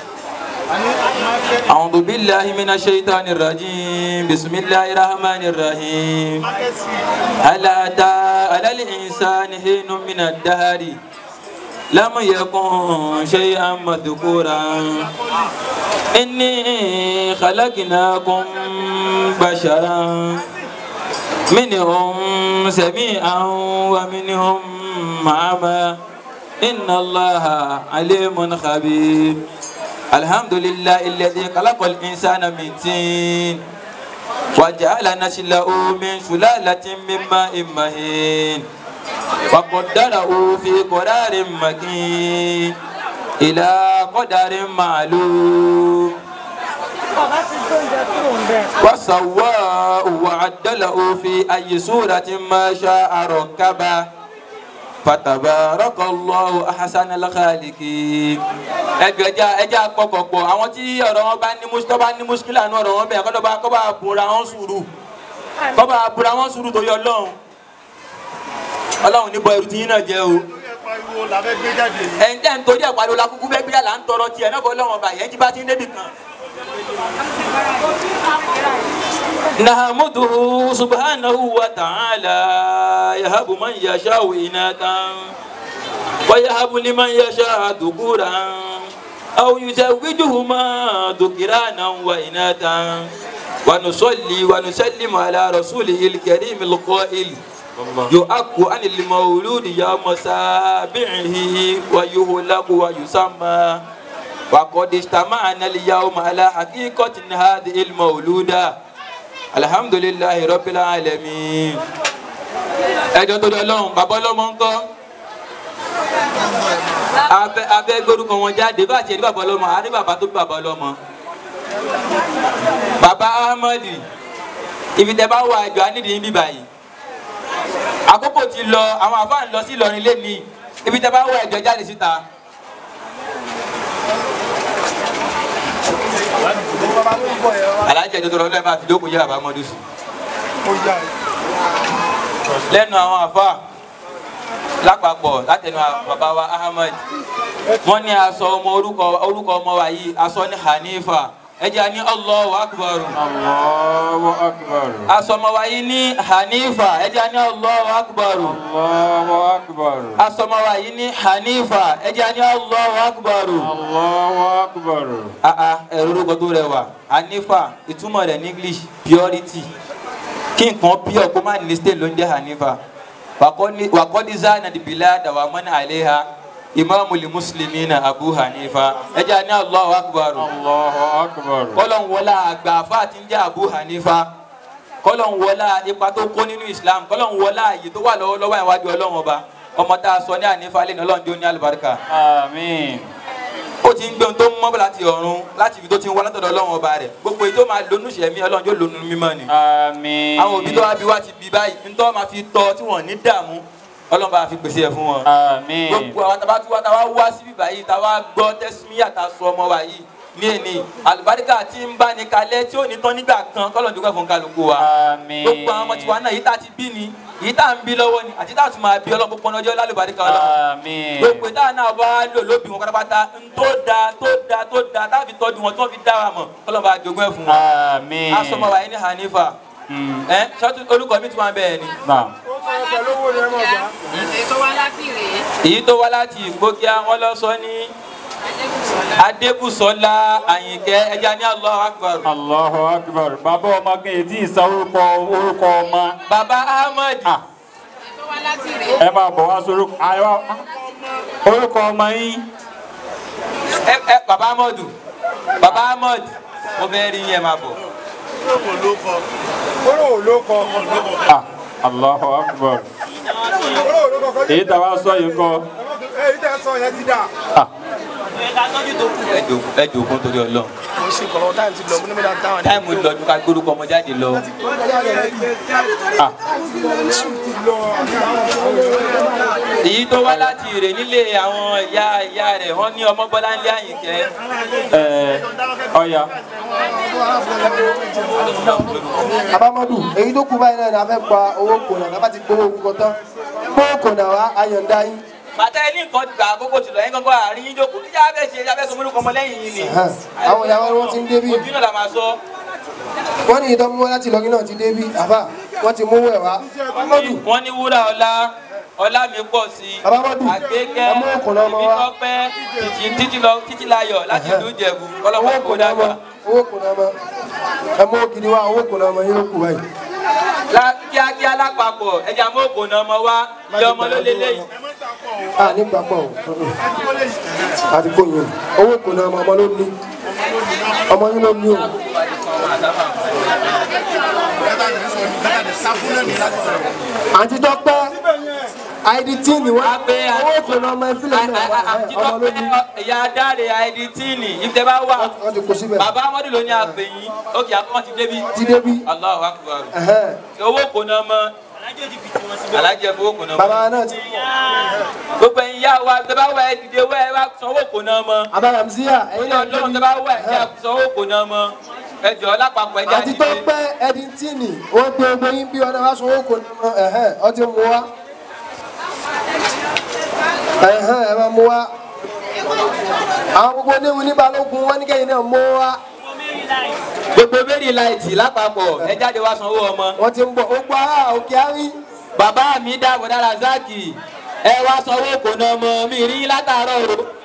أعوذ بالله من الشيطان الرجيم بسم الله الرحمن الرحيم هل أتى على الإنسان حين من الدهر لم يكن شيئا مذكورا إني خلقناكم بشرا منهم سميعا ومنهم أعمى إن الله عليم خبير الحمد لله الذي خلق الإنسان من طين وجعل نسله من سلالة من ماء مهين وقدره في قرار مكين إلى قدر معلوم وسواه وعدله في أي سورة ما شاء ركبه فتبارك الله أحسن الخالقين ẹjọ ẹja ẹja pọkọpọ àwọn tí ọ̀rọ̀ wọn bá ní mus tó bá ní muskila ní ọ̀rọ̀ wọn bẹ́ẹ̀ kọ́ bá kọ́ bá bùra wọn sùúrù kọ́ bá bùra wọn sùúrù tó yọ ọlọ́run ọlọ́run ní bọ ẹrù tí yín náà jẹ́ o pariwo la fẹ́ gbé jáde yìí. ẹ̀yin tẹ́ ń torí ẹ̀ pariwo la kúkú bẹ́ẹ̀ gbéra là ń tọrọ tiẹ̀ náà bọ́ ọlọ́run ọba yẹn tí bá ti ń débi kan. نحمده سبحانه وتعالى يهب من يشاء إناثا ويهب لمن يشاء ذكورا أو يزوجهما ذكرانا وإناثا ونصلي ونسلم على رسوله الكريم القائل يؤك عن المولود يوم سابعه ويهلك ويسمى وقد اجتمعنا اليوم على حقيقة هذه المولودة الحمد لله رب العالمين ẹjọ tó dọ lọhùn bàbá ọlọmọ ń kọ abẹ abẹ gbórúkọ wọn jáde bá tiẹ̀ ní bàbá ọlọmọ àní bàbá tó bí bàbá ọlọmọ bàbá ahmadi ibi tẹ bá wà àjọ anídìí ń bí báyìí àkókò ti lọ àwọn àfáà ń lọ sí Ìlọrin lẹ́nìí ibi tẹ bá wà àjọ jáde síta. alájẹ tó tọrọ lẹ́ẹ̀ máa fi dókòó yẹ bàbá mọ́dún sí. lẹ́nu àwọn àfa lápapọ̀ látẹnu bàbá wa ahmed wọ́n ní aṣọ ọmọ orúkọ orúkọ ọmọ wa yìí aṣọ ní hanifa ẹjẹ ní allahu akbar Allahu akbar. aṣọ ọmọ wa yìí ní hanifa ẹjẹ ní allahu akbar Allahu akbar. aṣọ ọmọ wa yìí ní hanifa ẹjẹ ní allahu akbar. Allahu akbar. aa ẹ̀rọ orúkọ tó rẹwà hanifa ìtumọ̀ rẹ̀ ní english purity kí nǹkan pure kó má ní state ló ń jẹ́ hanifa wàkọ́dí zana dìbìlá dàwà mọ́nà àléha imaamu li muslimina abu hanifa ẹ jẹ́ àní allahu akbar Allahu akbar. kọ́lọ̀ ń wọlá àgbà àfa tí ń jẹ́ abu hanifa kọ́lọ̀ ń wọlá ipa tó kó nínú islam kọ́lọ̀ ń wọlá àyè tó wà lọ́wọ́lọ́wọ́ ìwájú ọlọ́run ọba ọmọ tá a sọ ní hanifa lẹ́nu ọlọ́run tó ní alùbáríkà Àmín. ó ti ń gbé ohun tó ń mọ́ bọ̀ láti ọ̀run láti ibi tó ti ń wá látọ̀dọ̀ ọlọ́run ọba rẹ̀ gbogbo èyí tó máa lónú ìṣẹ̀mí ọlọ́run yóò lónú mímọ́ ni. Àmín. àwọn òbí tó wá bí wá ti bí báyìí ntọ́ máa fi tọ́ tí wọ́n ní dààmú ọlọ́run bá fi pèsè ẹ̀ fún wọn. Àmín. gbogbo àwọn tàbá tí wá tàbá wá síbí báyìí tàbá gbọ́ tẹ́símíyà tá a sọ ọmọ wa yìí ní èní àlùbáríkà tí ń bá ní kalẹ̀ tí ò ní tán nígbà kan kọ́lọ̀ dúpẹ́ fún kálukú wa. Àmín. gbogbo àwọn ọmọ tiwa náà yìí tá a ti bí ni yìí tá a ń bí lọ́wọ́ ni àti tá a tún máa bí ọlọ́run gbogbo ọjọ́ lálùbáríkà ọlọ́run Àmín. gbogbo ìta náà wá lò lóbi wọn pátápátá ń tó da tó da tó da táàbì tọ́jú wọn tí wọ́n fi dá wa mọ̀ ọlọ́ba àjogún ẹ̀ fún wọn. Àmín. asọmọ wa yìí ní hanifa Mm. ẹ sọtún orúkọ mi tún wà bẹ́ẹ̀ ni. Naam. èyí tó wá láti rèé èyí tó wá láti ìgbókíá wọn lọ sọ ní adébùsọ́lá àyìnkẹ́ ẹja ní Allahu Akbar allahu akbar bàbá ọmọ kan èyí tí ì san orúkọ orúkọ ọmọ baba ahmed Ah, ẹ máa bọ̀ wá sórí àyọ orúkọ ọmọ yín ẹ ẹ baba ahmed baba ahmed mo fẹ́ rí yẹn máa bọ̀ Ah, allahu akbar èyí tá a wá sọ yìí kọ èyí tẹ́ sọ yẹn ti dà. Ah, ẹ jòkó ẹ jòkó torí Ọlọ́run mo ṣe kọ̀ọ̀rọ̀ táìmù ti lọ mo ní mi dáa táwọn táìmù lọ́dún ká gbórúkọ ọmọ jáde lọ ah, èyí tó wá láti ìrè nílé àwọn ìyá ìyá rẹ̀ wọ́n ní ọmọ bọ́lá ńlẹ̀ àyìnkẹ́ ẹ ọya abamadu èyí tó kú báyìí náà ni a fẹ́ gba owó kònà tá a bá ti gbowó orúkọ tán gbowó kònà wa ayọ̀ǹda yín bàtà ẹni nǹkan gbà àkókò tìlọ yín kankan àárín yín jókòó kíjà bẹ́ẹ̀ ṣe ẹja bẹ́ẹ̀ sọ múlùkọ́ ọmọ lẹ́yìn yìí ni Ẹ̀hẹ́n. àwọn ìyàwó ni wọ́n ti ń débí ojú náà la máa sọ wọ́n ní ìtọ́ mú wá láti lọ́gí náà ti débí àbá wọ́n ti mú wẹ̀ wá abamadu wọ́n ní wúrà ọlá ọlá mi pọ̀ sí i Abamadu, àgbékẹ́ ẹ mú ọkùnrin ọmọ wa. ìbítọ́pẹ́ títí títí lọ títí láyọ̀ láti ìlú ìjẹ̀bù owó ọlọ́pàá kò kònà ọmọ dàgbà owó kònà ọmọ ẹ mú ògidì wá owó kònà ọmọ yín ló kù báyìí La- kíákíá lápapọ̀ ẹja mú òkò náà ọmọ wa ilé ọmọ ló lélẹ́yìn a nígbà pọ̀ o àti kò yín owó kònà ọmọ ọmọ ló ní ọmọ yín ló ní o àti tọ́pẹ́ àìdí tí ni wọ́n Abẹ́ owó kònà ọmọ ẹfílẹ̀ náà wà ẹ̀, ọmọ ló ní ìyá dáre àìdítíìnì ìfẹ́ bá wà wọ́n ti kó síbẹ̀ bàbá amadu ló ní àpè yín ókè àkọ́kọ́ ti débi ti débí Allahu Akbar ẹ̀hẹ́n. owó kò náà mọ alájẹ fowó kò náà mọ bàbá náà ti gbogbo ẹ̀yin yá wa tẹ bá wà ẹ dìde wá ẹ wá sanwó kò náà mọ abaramziya ẹ̀yin náà lọ́wọ́ tẹ bá wà ẹ sanwó kò náà mọ ẹ jọ lápapọ̀ ẹ já àti dìde tọ́pẹ́ ẹ̀díntìnì wọ́n pe ogun yín bí ọ̀nà wá sọ owó kònà ọmọ ẹ̀hẹ́n ọtí mú wa ẹ̀hẹ́n ẹ̀ máa mú wa àwọn gbogbo oníwu ní balógun wọn ní kẹ́yìn náà mú wa gbogbo bẹ́ẹ̀rì láìtì lápapọ̀ ẹ jáde wá sanwó ọmọ wọ́n ti ń bọ̀ ó gbọ́ ara òkè àrí bàbá mi dá bọ̀dá razaki ẹ wá sanwó kò náà mọ mi rí látàárọ̀ o